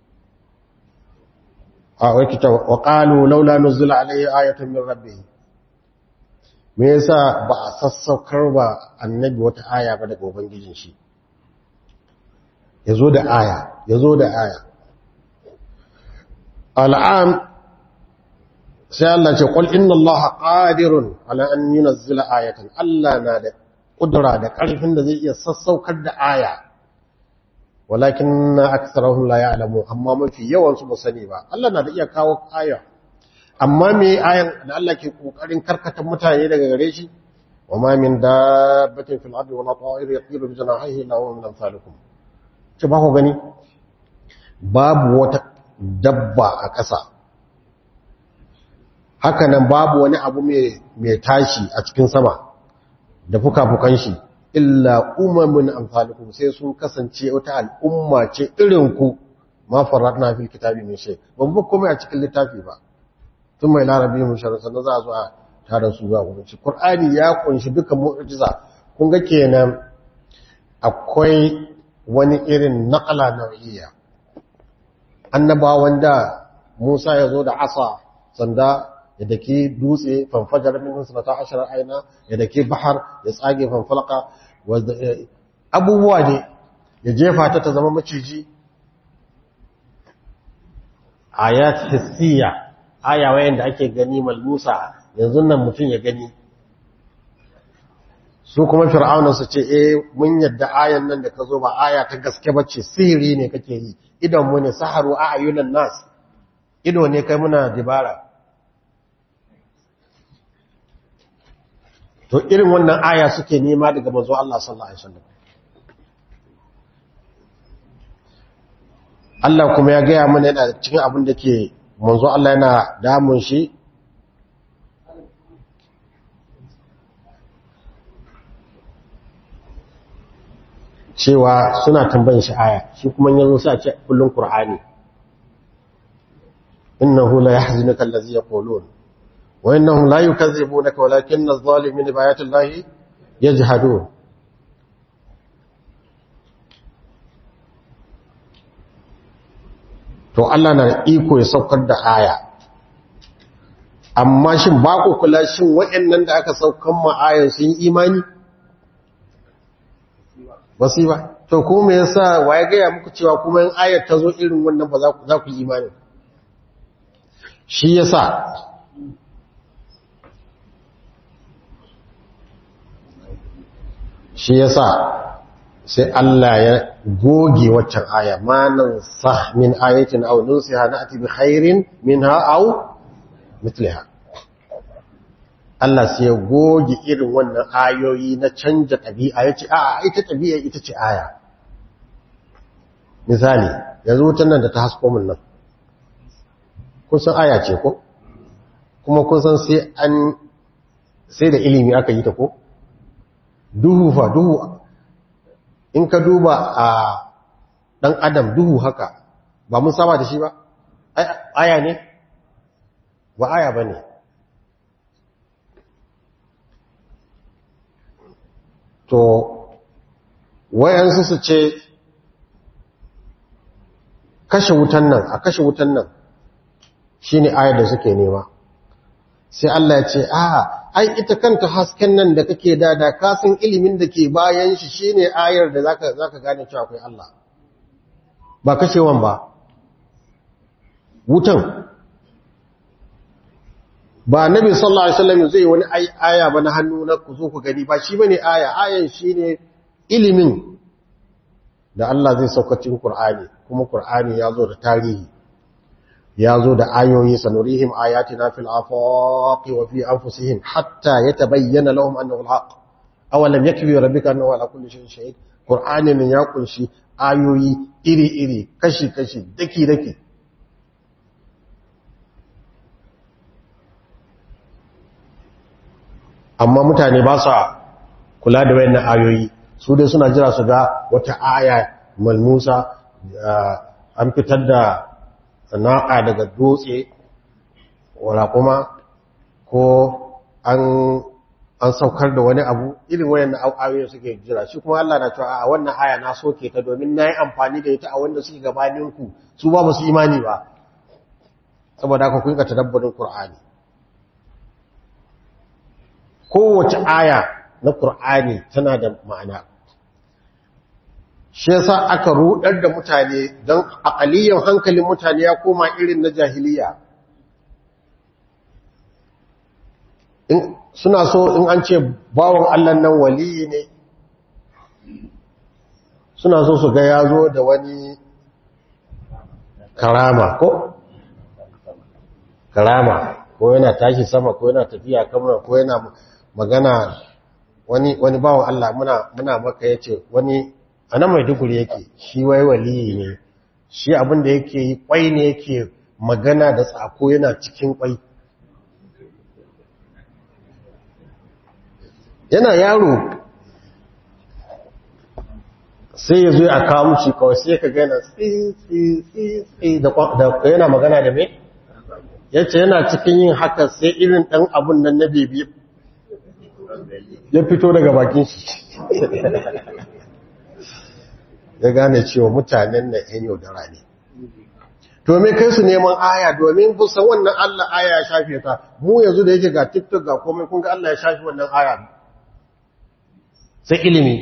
a wai kace wa qalu laula nuzila alayhi ayatun min rabbi me yasa ba a sassaukar ba annabi wata aya ba daga ubangijin shi yazo da aya yazo da aya al'am sai Allah ce qul inna allaha qadirun ala an yunzila ayatan Allah na da kudura da ƙarfin da zai iya sassaukar da aya walakin na aksarahun la ya'lamu amma mafi yawan su ba sani ba Allah na da iya kawo aya amma me ayan da Allah ke kokarin karkata mutane daga gare shi wa ma min dabbatin fil ardi wala ta'ir yatiru bi janahihi illa huwa min amsalikum ce ba ku gani babu wata dabba a ƙasa haka nan babu wani abu mai tashi a cikin sama da fuka-fukan shi illa umamin amfalikum sai sun kasance wata al'umma ce irinku ma faratna fil kitabi min shay ban bu komai a cikin littafi ba tun mai larabi mun sharar sannan za a zo a tare su zuwa gurin shi qur'ani ya kunshi duka mu'jiza kun ga kenan akwai wani irin naqala nau'iyya annabawan da Musa ya zo da asa sanda ya dake dutse fanfajar min sanata ashirar aina ya dake bahar ya tsage fanfalaka abubuwa ne ya jefa ta ta zama maciji ayat hissiya aya wayan da ake gani malmusa yanzu nan mutum ya gani su kuma fir'auna su ce eh mun yadda ayan nan da ka zo ba aya ta gaske bace sihiri ne kake yi idan mu ne saharu a ayunan nas ido ne kai muna dibara to irin wannan aya suke nema daga manzo Allah sallallahu alaihi wasallam Allah kuma ya gaya mana yana cikin abin da ke manzo Allah yana damun shi cewa suna tambayin shi aya shi kuma yanzu sai a ce kullun qur'ani innahu la yahzinuka allazi yaqulun wa innahum la yukazzibunaka walakinna adh-dhalimina bi ayati llahi yajhadun to Allah na iko ya saukar da aya amma shin ba ku kula shin waɗannan da aka saukan ma ayan sun imani ba su ba to ko me yasa waye gaya muku cewa kuma in ayar ta zo irin wannan ba za ku yi imani shi yasa shi yasa sai Allah ya goge waccan aya ma nan sah min ayatin aw nunsiha na'ti bi khairin minha aw mithliha Allah sai ya goge irin wannan ayoyi na canja ɗabi'a ya ce, "A, ita ɗabi'a ita ce aya." Misali, yanzu wutan nan da ta hasko min nan, kun san aya ce ko? Kuma kun san sai an sai da ilimi aka yi ta ko? Duhu fa, duhu, in ka duba a ɗan adam duhu haka, ba mun saba da shi ba? Aya ne? Ba aya ba ne. to wayansu su ce kashe wutan nan a kashe wutan nan shine ayar da suke nema sai Allah ya ce a ai ita kanta hasken nan da kake da da kasan ilimin da ke bayan shi shine ayar da zaka zaka gane cewa akwai Allah ba kashewan ba wutan ba nabi sallallahu alaihi wasallam zai wani aya ba na hannu na ku zo ku gani ba shi bane aya ayan shine ilimin da Allah zai sauka cikin Qur'ani kuma Qur'ani ya zo da tarihi ya zo da ayoyi sanurihim ayatina fil afaqi wa fi anfusihim hatta yatabayyana lahum annahu alhaq awalam yakfi rabbika annahu ala kulli shay'in shahid qur'ani ne ya kunshi ayoyi iri iri kashi kashi daki daki amma mutane ba sa kula da wayannan ayoyi su dai suna jira su ga wata aya malmusa an fitar da naƙa daga dutse wala kuma ko an an saukar da wani abu irin wayannan ayoyin suke jira shi kuma Allah na cewa a wannan aya na soke ta domin nayi amfani da ita a wanda suke gabanin ku su ba su imani ba saboda haka kun ka tadabburin Qur'ani kowace aya na Qur'ani tana da ma'ana shi yasa aka rudar da mutane don aqaliyan hankalin mutane ya koma irin na jahiliya in suna so in an ce bawon Allah nan waliyi ne suna so su ga ya zo da wani karama ko karama ko yana tashi sama ko yana tafiya kamar ko yana magana wani wani bawon Allah muna muna maka yace wani anan mai duguri yake shi wai waliyi ne shi abin da yake yi kwai ne yake magana da tsako yana cikin kwai yana yaro sai ya zo a kawo mushi kawai sai ka gana tsi da yana magana da me ya ce yana cikin yin haka sai irin ɗan abun nan na bebi ya fito daga bakin shi ya gane cewa mutanen na yan yaudara ne domin kai su neman aya domin busan wannan Allah aya ya shafe ta mu yanzu da yake ga tiktok ga komai kun ga Allah ya shafe wannan aya sai ilimi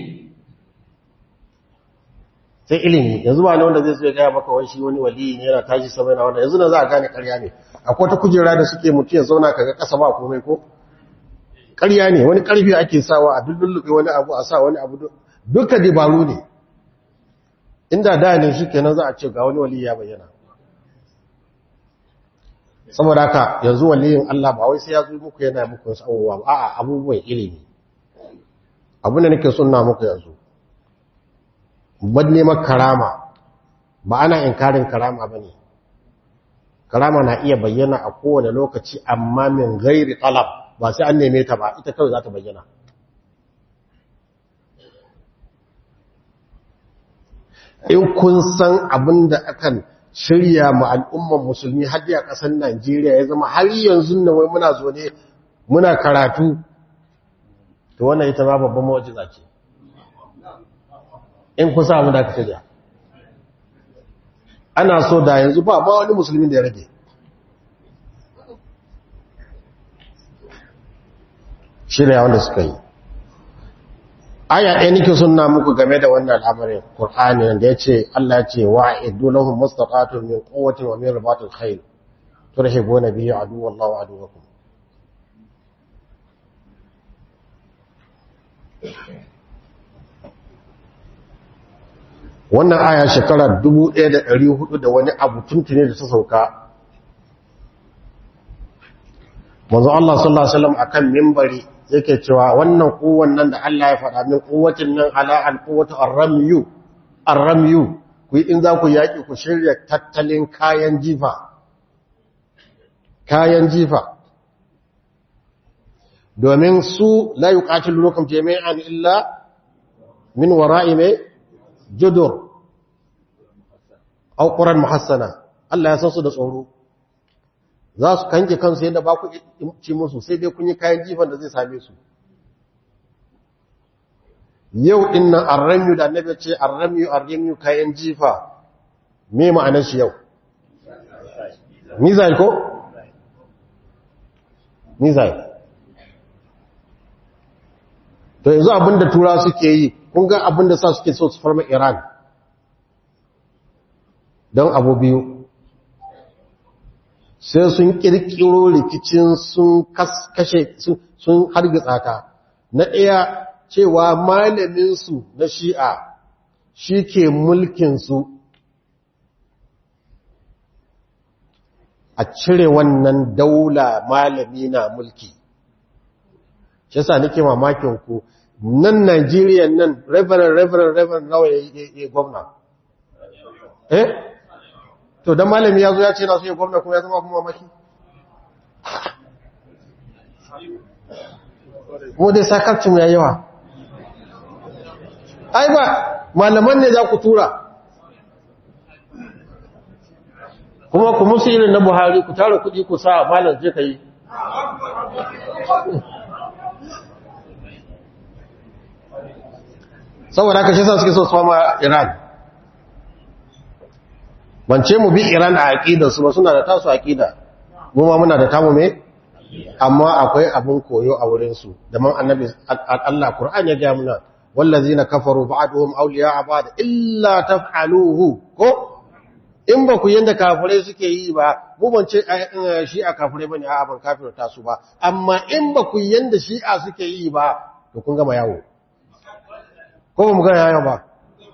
sai ilimi yanzu ba ne wanda zai so ya gaya maka wani shi wani wali ne yana tashi sama yana wanda yanzu na za a gane karya ne akwai ta kujera da suke mutu ya zauna kaga kasa ba komai ko karya ne wani karfi ake sawa a dullulluɓe wani abu a sa wani abu duka dabaru ne inda da ne shi kenan za a ce ga wani wali ya bayyana saboda haka yanzu waliyin Allah ba wai sai ya zo muku yana muku wasu abubuwa ba a'a abubuwan ilimi abin da nake sunna muku yanzu ban neman karama ba ana inkarin karama ba ne karama na iya bayyana a kowane lokaci amma min gairi talab ba sai an neme ta ba ita kawai za ta bayyana in kun san abin da akan shirya ma al'umman musulmi har a ƙasar Najeriya ya zama har yanzu na wai muna zo ne muna karatu to wannan ita ma babban mawajiza ce in kun sa abin da aka shirya ana so da yanzu ba ma wani musulmi da ya rage shirya wanda suka yi aya ɗaya nake sunna muku game da wannan al'amarin Qur'ani da yace Allah ya ce wa'idu lahum mustaqatun min quwwatin wa min ribatil khayl turhibuna bihi aduwwallahi wa aduwwakum wannan aya shekara 1400 da wani abu tuntune da ta sauka manzo Allah sallallahu alaihi wasallam akan minbari yake cewa wannan kowan nan da Allah ya faɗa min kowatin nan ala alquwwatu arramyu arramyu ku in za ku yaki ku shirya tattalin kayan jifa kayan jifa domin su la yuqatilukum jami'an illa min wara'i mai judur aw quran muhassana Allah ya san su da tsoro za su kanke kansu yadda ba ku ci musu sai dai kun yi kayan jifan da zai same su yau din nan arramiyu da annabi ce arramiyu arramiyu kayan jifa me ma'anar shi yau mizal ko mizal to yanzu abinda tura suke yi kun ga abinda sa suke so su farma iran don abu biyu sai sun kirkiro rikicin sun kashe sun hargitsa ta na ɗaya cewa malaminsu na shi'a shi ke mulkinsu a cire wannan daula malami na mulki shi yasa nake mamakin ku nan Najeriya nan reverend reverend reverend nawa ya gwamna eh to dan malami ya zo ya ce na so ya gwamna kuma ya zama kuma mamaki mu dai sakarcin ya yawa ai ba malaman ne za ku tura kuma ku musu irin na buhari ku tara kudi ku sa malam je ka yi saboda haka shi sa suke so su fama iran bance mu bi iran a aƙidarsu ba suna da tasu aƙida mu ma muna da tamu me amma akwai abin koyo a wurinsu da man annabi Allah Qur'an ya ga muna wallazina kafaru ba'duhum awliya'a ba'd illa taf'aluhu ko in ba ku yanda kafirai suke yi ba mu ban ce shi'a kafirai bane a'a ban kafirta su ba amma in ba ku yanda shi'a suke yi ba to kun gama yawo ko ba mu ga yawo ba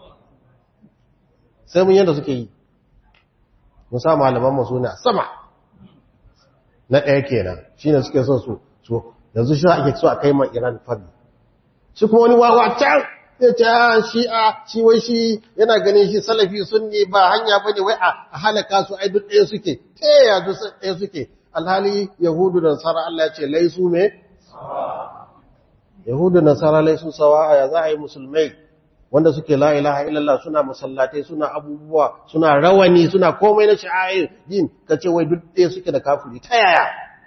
sai mun yanda suke yi mun sa malaman mu suna sama na ɗaya kenan shine suke so su so yanzu shi ake so a kai ma Iran fadi shi kuma wani wawa can ya ce shi'a shi wai shi yana ganin shi salafi sunni ba hanya bane wai a halaka su ai duk ɗaya suke ta yaya duk ɗaya suke alhali yahudu da nasara Allah ya ce laisu me yahudu da nasara laisu sawa ya za a yi musulmai wanda suke la ilaha illallah suna masallatai suna abubuwa suna rawani suna komai na sha'air din kace wai duk ɗaya suke da kafiri ta yaya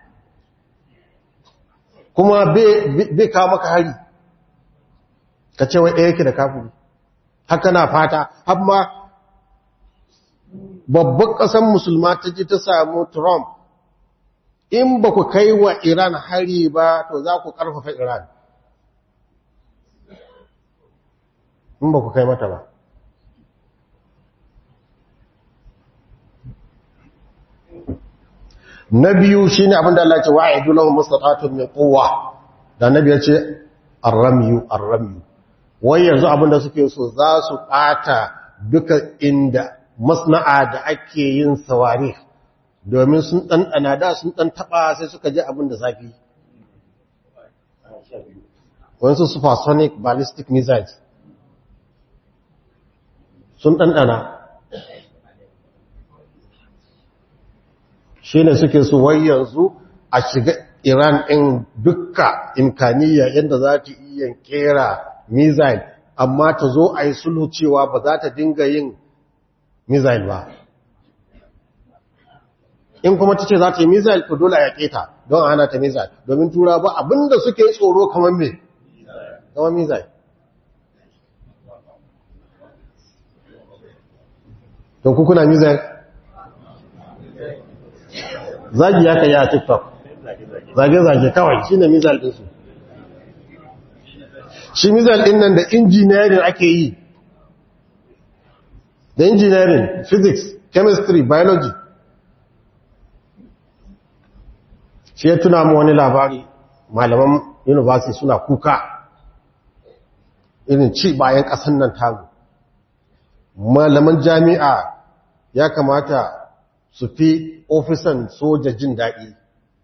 kuma bai kawo maka hari kace wai ɗaya yake da kafiri haka na fata amma babban ƙasar musulma ta ji ta samu Trump in ba ku kai wa Iran hari ba to za ku ƙarfafa Iran in ba ku kai mata ba na biyu shi ne abinda Allah ce wa a yi dulon mustatatun mai kowa da na biyar ce arramiyu arramiyu wai yanzu abinda suke so za su ɓata duka inda masna'a da ake yin sawari domin sun ɗanɗana da sun ɗan taɓa sai suka ji abin da zafi wasu supersonic ballistic missiles sun ɗanɗana shi ne suke su wai yanzu a shiga iran ɗin dukka imkaniya yadda za ta iya kera missile amma ta zo a yi sulhu cewa ba za ta dinga yin missile ba in kuma ta ce za ta yi missile to dole a yaƙe ta don hana ta missile domin tura ba abinda suke tsoro kamar me kamar missile don kukuna mizal zagi ya kai a tiktok zage-zage kawai shi ne mizal ɗinsu shi mizal ɗin nan da injiniyarin ake yi da engineering physics chemistry biology shi ya tuna mu wani labari malaman university suna kuka irin ci bayan ƙasan nan tagu malaman jami'a ya kamata su fi ofisan soja jin daɗi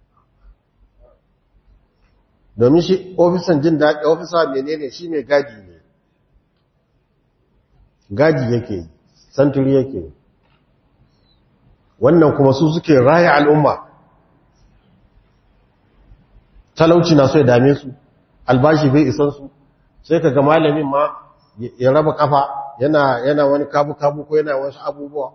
domin shi ofisan jin daɗi ofisa menene shi mai gadi ne gadi yake santuri yake wannan kuma su suke raya al'umma talauci na so ya dame su albashi bai isan su sai ka ga malamin ma ya raba kafa yana yana wani kabu-kabu ko yana wasu abubuwa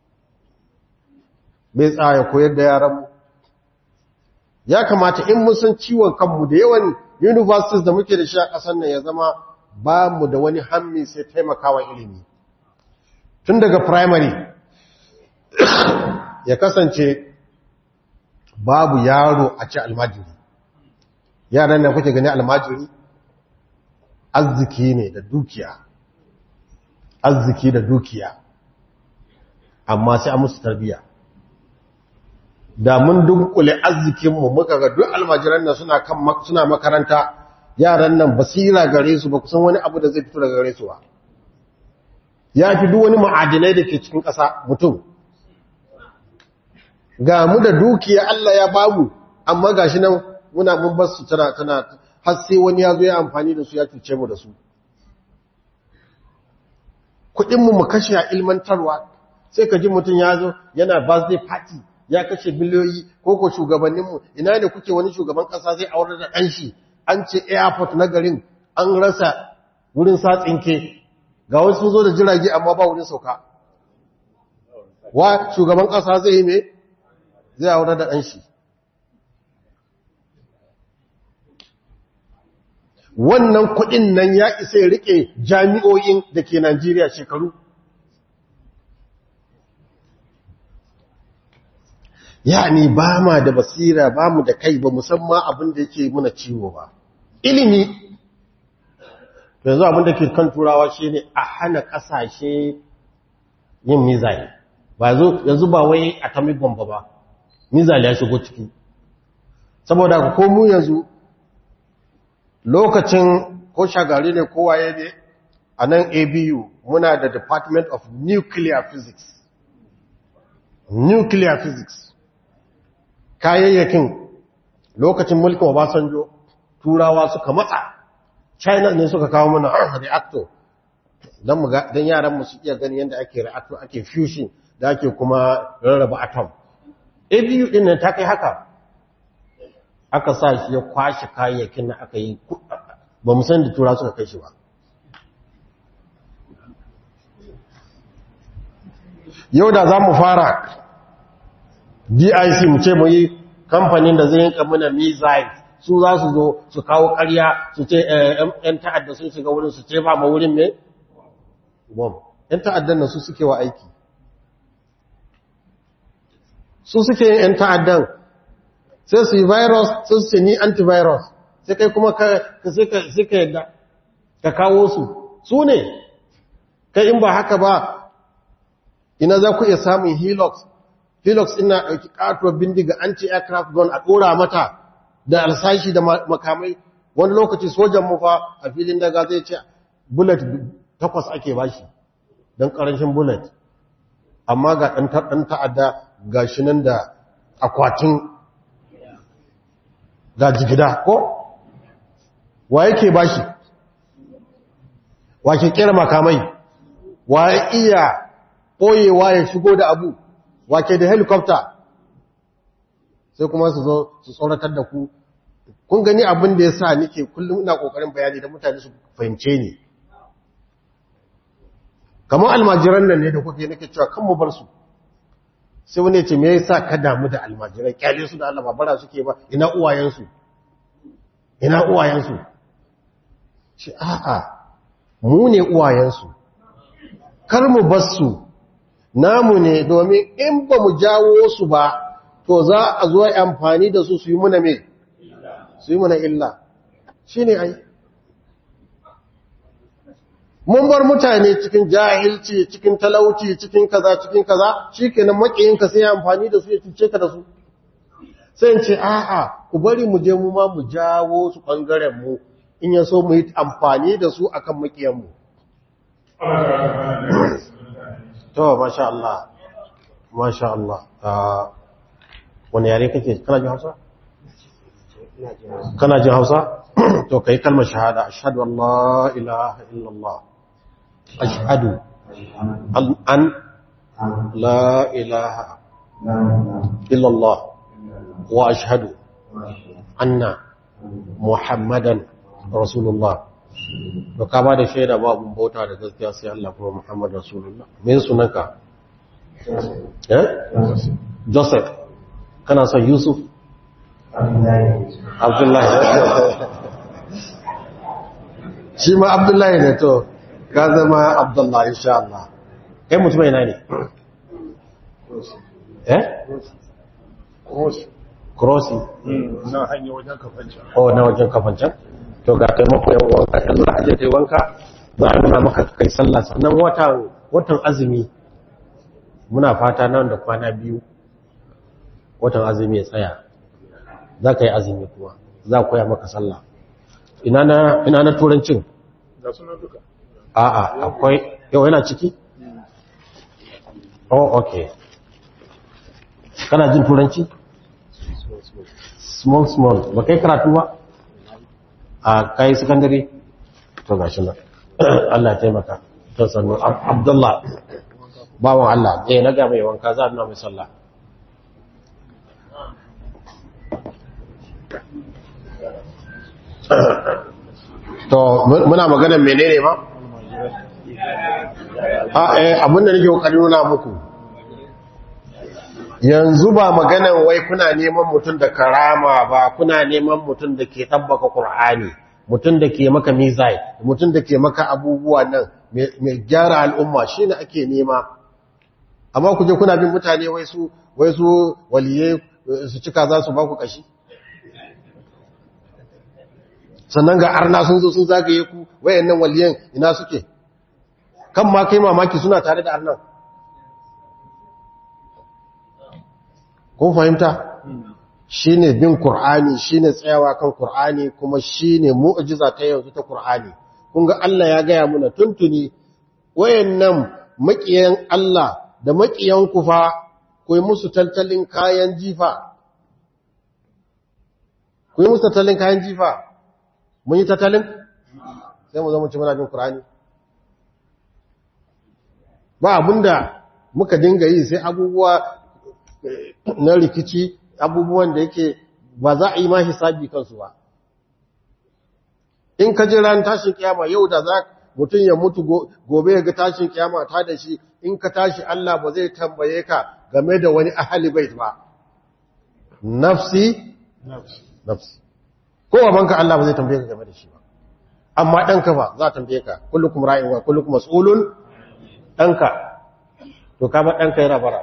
bai tsaya koyar da yaranmu ya kamata in mun san ciwon kanmu da yawan universities da muke da shi a ƙasar nan ya zama ba mu da wani hammi sai taimakawa ilimi tun daga primary ya kasance babu yaro a ci almajiri yaran da kuke gani almajiri arziki ne da dukiya arziki da dukiya amma sai a musu tarbiya da mun dunkule arzikinmu muka ga duk almajiran nan suna kan suna makaranta yaran nan basira gare su ba kusan wani abu da zai fito daga gare su ba ya fi duk wani ma'adinai da ke cikin ƙasa mutum ga mu da dukiya Allah ya bamu amma gashi nan muna mun bar su tana tana har sai wani ya zo ya amfani da su ya cuce mu da su kudin mu mu kashe a ilmantarwa sai ka ji mutum ya zo yana birthday party ya kashe biliyoyi ko ko shugabannin mu ina ne kuke wani shugaban kasa zai aure da dan shi an ce airport na garin an rasa wurin sa tsinke ga wasu sun zo da jirage amma ba wurin sauka wa shugaban kasa zai yi me zai aure da dan shi wannan kudin nan ya isa ya rike jami'o'in da ke Najeriya shekaru yani ba ma da basira ba mu da kai ba musamman abin da yake muna ciwo ba ilimi yanzu abin da ke kan turawa shi ne a hana kasashe yin mizali ba yanzu ba wai atomic bomb ba mizali ya shigo ciki saboda ko mu yanzu lokacin ko shagari ne kowaye ne a nan abu muna da department of nuclear physics nuclear physics kayayyakin lokacin mulkin obasanjo turawa suka matsa china ne suka kawo mana reactor don yaran mu su iya gani yadda ake reactor ake fusion da ake kuma rarraba atom abu din nan ta kai haka aka sa shi ya kwashe kayayyakin na aka yi ba mu san da tura suka kai shi ba yau da za mu fara dic mu ce mu yi kamfanin da zai yanka mana missile su za su zo su kawo karya su ce ‘yan ta'adda sun shiga wurin su ce ba ma wurin mai? bom ‘yan ta'addan nan su suke wa aiki su suke yin ‘yan ta'addan sai su yi virus sai su ce ni antivirus sai kai kuma ka yadda ka kawo su su ne kai in ba haka ba ina za ku iya samun helix helix ina ɗauki ƙatuwar bindiga anti-aircraft gun a ɗora mata da alsashi da makamai wani lokaci sojan mufa a filin daga zai ce bullet takwas ake bashi don ƙarancin bullet amma ga ɗan ta'adda ga shi nan da akwatin ga jigida ko wa yake bashi wa ke kera makamai wa ya iya ɓoyewa ya shigo da abu wa ke da helicopter sai kuma su zo su tsoratar da ku kun gani abin da ya sa nike kullum ina ƙoƙarin bayani da mutane su fahimce ni kamar almajiran nan ne da kuke nake cewa kan mu bar su sai wani ce me yasa ka damu da almajirai kyale su da Allah babara suke ba ina uwayensu ina uwayensu shi a'a mu ne uwayensu kar mu bar su namu ne domin in ba mu jawo su ba to za a zo amfani da su su yi muna me su yi muna illa shine ai mun bar mutane cikin jahilci cikin talauci cikin kaza cikin kaza shikenan makiyinka sai ya amfani da su ya cuce ka da su sai in ce a'a ku bari mu je mu ma mu jawo su bangaren mu in ya so mu yi amfani da su akan makiyan mu to masha Allah masha Allah wani yare kake kana jin Hausa kana jin Hausa to kai kalmar shahada ashhadu an la ilaha illallah ashhadu an la ilaha illallah wa ashhadu anna muhammadan rasulullah to ka ba da shaida babu bauta da gaskiya sai Allah kuma muhammad rasulullah me sunanka eh joseph kana son yusuf abdullahi shi ma abdullahi ne to ka zama abdullahi insha Allah kai mutum yana ne eh krosi na hanyar wajen kafancan oh na wajen kafancan to ga kai mako yan wanka yan za a je kai wanka za a nuna maka kai sallah sannan watan watan azumi muna fata nan da kwana biyu watan azumi ya tsaya za ka yi azumi kuma za koya maka sallah ina na ina na turancin ga suna duka a'a akwai yau yana ciki oh okay kana jin turanci small small ba kai karatu ba a kai secondary to gashi nan Allah ya taimaka to sannu Abdullah bawan Allah eh na ga mai wanka za a nuna mai sallah to muna maganar menene ba a eh abinda nake kokarin nuna muku yanzu ba maganan wai kuna neman mutum da karama ba kuna neman mutum da ke tabbaka Qur'ani mutum da ke maka mizai mutum da ke maka abubuwa nan mai gyara al'umma shine ake nema amma ku je kuna bin mutane wai su wai su waliye su cika za su ba ku kashi sannan ga arna sun zo sun zagaye ku wayannan waliyan ina suke kan ma kai mamaki suna tare da arnan kun fahimta shine bin qur'ani shine tsayawa kan qur'ani kuma shine mu'jiza ta yanzu ta qur'ani kun ga Allah ya gaya muna tuntuni wayannan makiyan Allah da makiyan kufa ku yi musu tattalin kayan jifa ku yi musu tattalin kayan jifa mun yi tattalin sai mu zama ci muna bin qur'ani ba abinda muka dinga yi sai abubuwa na rikici abubuwan da yake ba za a yi ma hisabi kansu ba in ka ji ran tashin kiyama yau da za mutum ya mutu gobe ya ga tashin kiyama ta da shi in ka tashi Allah ba zai tambaye ka game da wani ahali bait ba nafsi nafsi ko banka Allah ba zai tambaye ka game da shi ba amma ɗanka ba za a tambaye ka kullukum ra'in wa kullukum mas'ulun ɗanka to kama ɗanka yana bara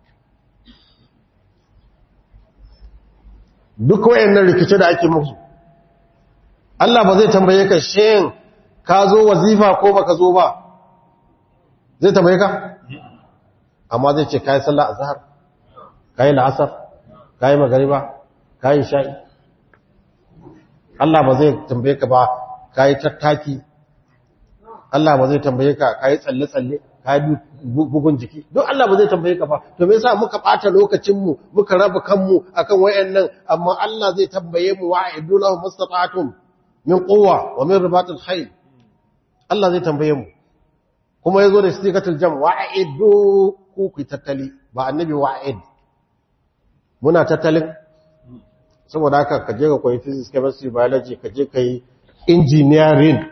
duk wayannan rikice da ake musu Allah ba zai tambaye ka shin ka zo wazifa ko baka zo ba zai tambaye ka amma zai ce kai sallah azhar kai la'asar kai magriba kai sha'i Allah ba zai tambaye ka ba kai tattaki Allah ba zai tambaye ka kai tsalle tsalle kai bugun jiki duk Allah ba zai tambaye ka ba to me yasa muka bata lokacin mu muka raba kanmu akan wayannan amma Allah zai tambaye mu wa'idu lahu mustata'tum min quwwa wa min ribatil khayl Allah zai tambaye mu kuma yazo da sigatul jam wa'idu ku ku tattali ba annabi wa'id muna tattalin saboda haka ka je ka koyi physics chemistry biology ka je kai engineering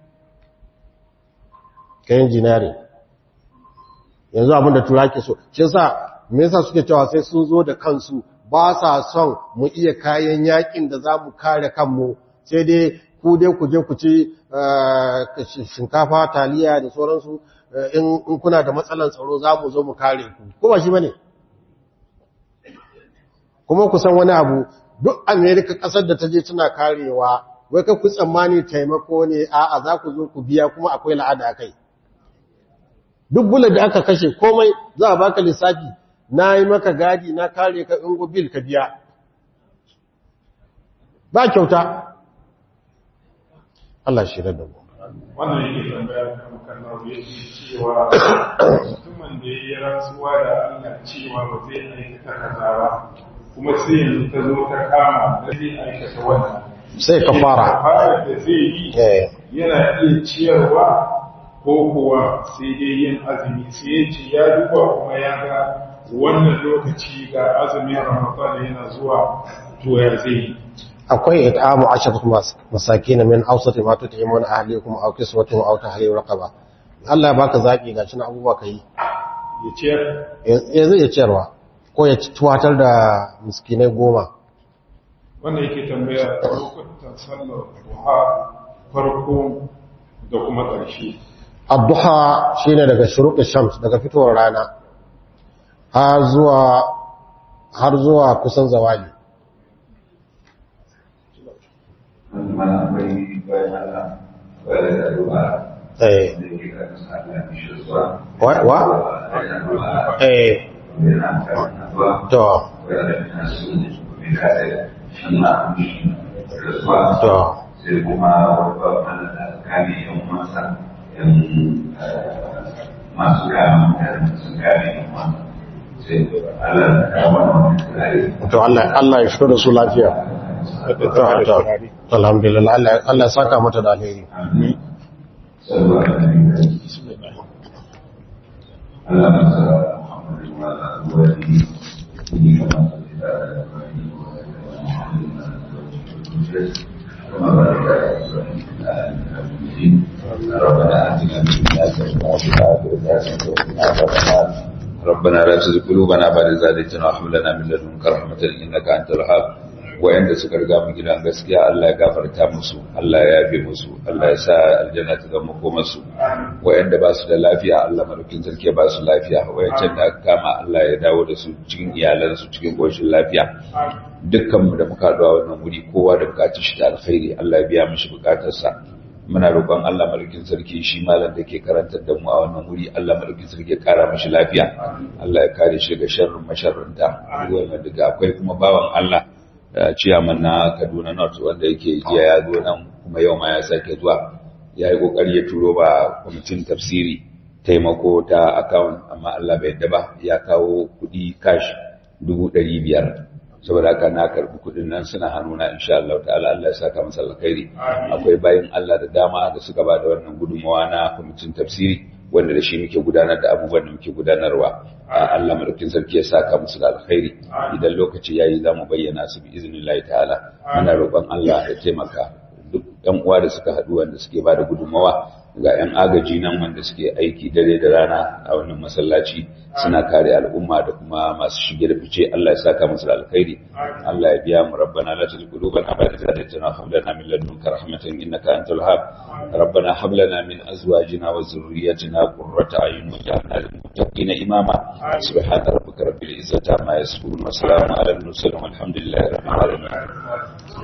kai engineering yanzu abinda tura ke so shi yasa me yasa suke cewa sai sun zo da kansu ba sa son mu iya kayan yakin da za mu kare kanmu sai dai ku dai ku je ku ci shinkafa taliya da sauransu in kuna da matsalan tsaro za mu zo mu kare ku ko ba shi bane kuma ku san wani abu duk amerika kasar da ta je tana karewa wai ka ku tsammani taimako ne a'a za ku zo ku biya kuma akwai la'ada kai duk bulan da aka kashe komai za a baka lissafi na yi maka gadi na kare ka ingo bil ka biya ba kyauta Allah shi da mu wannan yake tambaya kan kalmar ya ce cewa mutumin da ya yi rantsuwa da Allah cewa ba zai aikata kaza ba kuma sai yanzu ta zo ta kama da zai aikata wannan sai ka fara fara da zai yi eh yana iya ciyarwa ko kuwa sai dai yin azumi sai ya ce ya duba kuma ya ga wannan lokaci ga azumin ramadan yana zuwa to ya zai yi akwai it'amu asharatu masakin min awsati ma tut'imun ahlikum aw kiswatuhum aw tahrir raqaba Allah ya baka zaki gashi na abubuwa kai ya ciyar ya zai ya ciyarwa ko ya tuwatar da miskinai goma wannan yake tambaya lokutan sallar duha farko da kuma ƙarshe adduha shine daga shuruq shams daga fitowar rana har zuwa har zuwa kusan zawali mana akwai bayan Allah wadda da duba eh da ke da kasa da shi zuwa wa wa da duba eh yana kan zuwa to wadda da kan su ne mai kasa shi na mishi da zuwa to sai kuma wadda wanda da kame yan masa yan masu kama mutane sun kame yan masa sai Allah ya kawo wannan tsari to Allah Allah ya fito da su lafiya To, to, alhamdulillah Allah Allah ya saka mata da alheri sallallahu alaihi wasallam Allah masa Muhammadu wa alihi ni kama da كما بارك على ابراهيم وعلى ال ابراهيم ربنا اتنا في الدنيا حسنه وفي الاخره حسنه وقنا عذاب النار ربنا لا تزغ قلوبنا بعد إذ هديتنا وهب لنا من لدنك رحمة إنك أنت الوهاب wayanda suka riga mu gidan gaskiya Allah ya gafarta musu Allah ya yabe musu Allah ya sa aljanna ta zama komarsu wayanda ba su da lafiya Allah madaukin sarki ya ba su lafiya wayancan da aka kama Allah ya dawo da su cikin iyalansu cikin koshin lafiya dukkan mu da muka haɗu a wannan wuri kowa da bukatun shi da alkhairi Allah ya biya mishi bukatarsa muna roƙon Allah madaukin sarki shi malam da ke karantar da mu a wannan wuri Allah madaukin sarki ya kara mishi lafiya Allah ya kare shi daga sharrin masharranta ruwan daga akwai kuma bawan Allah ciyaman na Kaduna North wanda yake jiya ya zo nan kuma yau ma ya sake zuwa ya yi kokari ya turo ba kwamitin tafsiri taimako ta account amma Allah bai yadda ba ya kawo kuɗi cash dubu ɗari biyar saboda haka na karɓi kuɗin nan suna hannuna insha Allah ta'ala Allah ya saka masa alkhairi akwai bayin Allah da dama da suka ba da wannan gudunmawa na kwamitin tafsiri wanda da shi muke gudanar da abubuwan da muke gudanarwa Allah madaukin sarki ya saka musu da alkhairi idan lokaci yayi za mu bayyana su bi iznillahi ta'ala muna roƙon Allah ya taimaka duk ɗan uwa da suka haɗu wanda suke ba da gudunmawa ga 'yan agaji nan wanda suke aiki dare da rana a wannan masallaci suna kare al'umma da kuma masu shige da fice Allah ya saka musu da alkhairi Allah ya biya mu rabbana la tuzigh qulubana ba'da idh hadaytana wa hab lana min ladunka rahmatan innaka antal wahhab rabbana hab lana min azwajina wa dhurriyyatina qurrata a'yun waj'alna lil muttaqina imama subhana rabbika rabbil izzati amma yasifun wa salamun alal mursalin walhamdulillahi rabbil alamin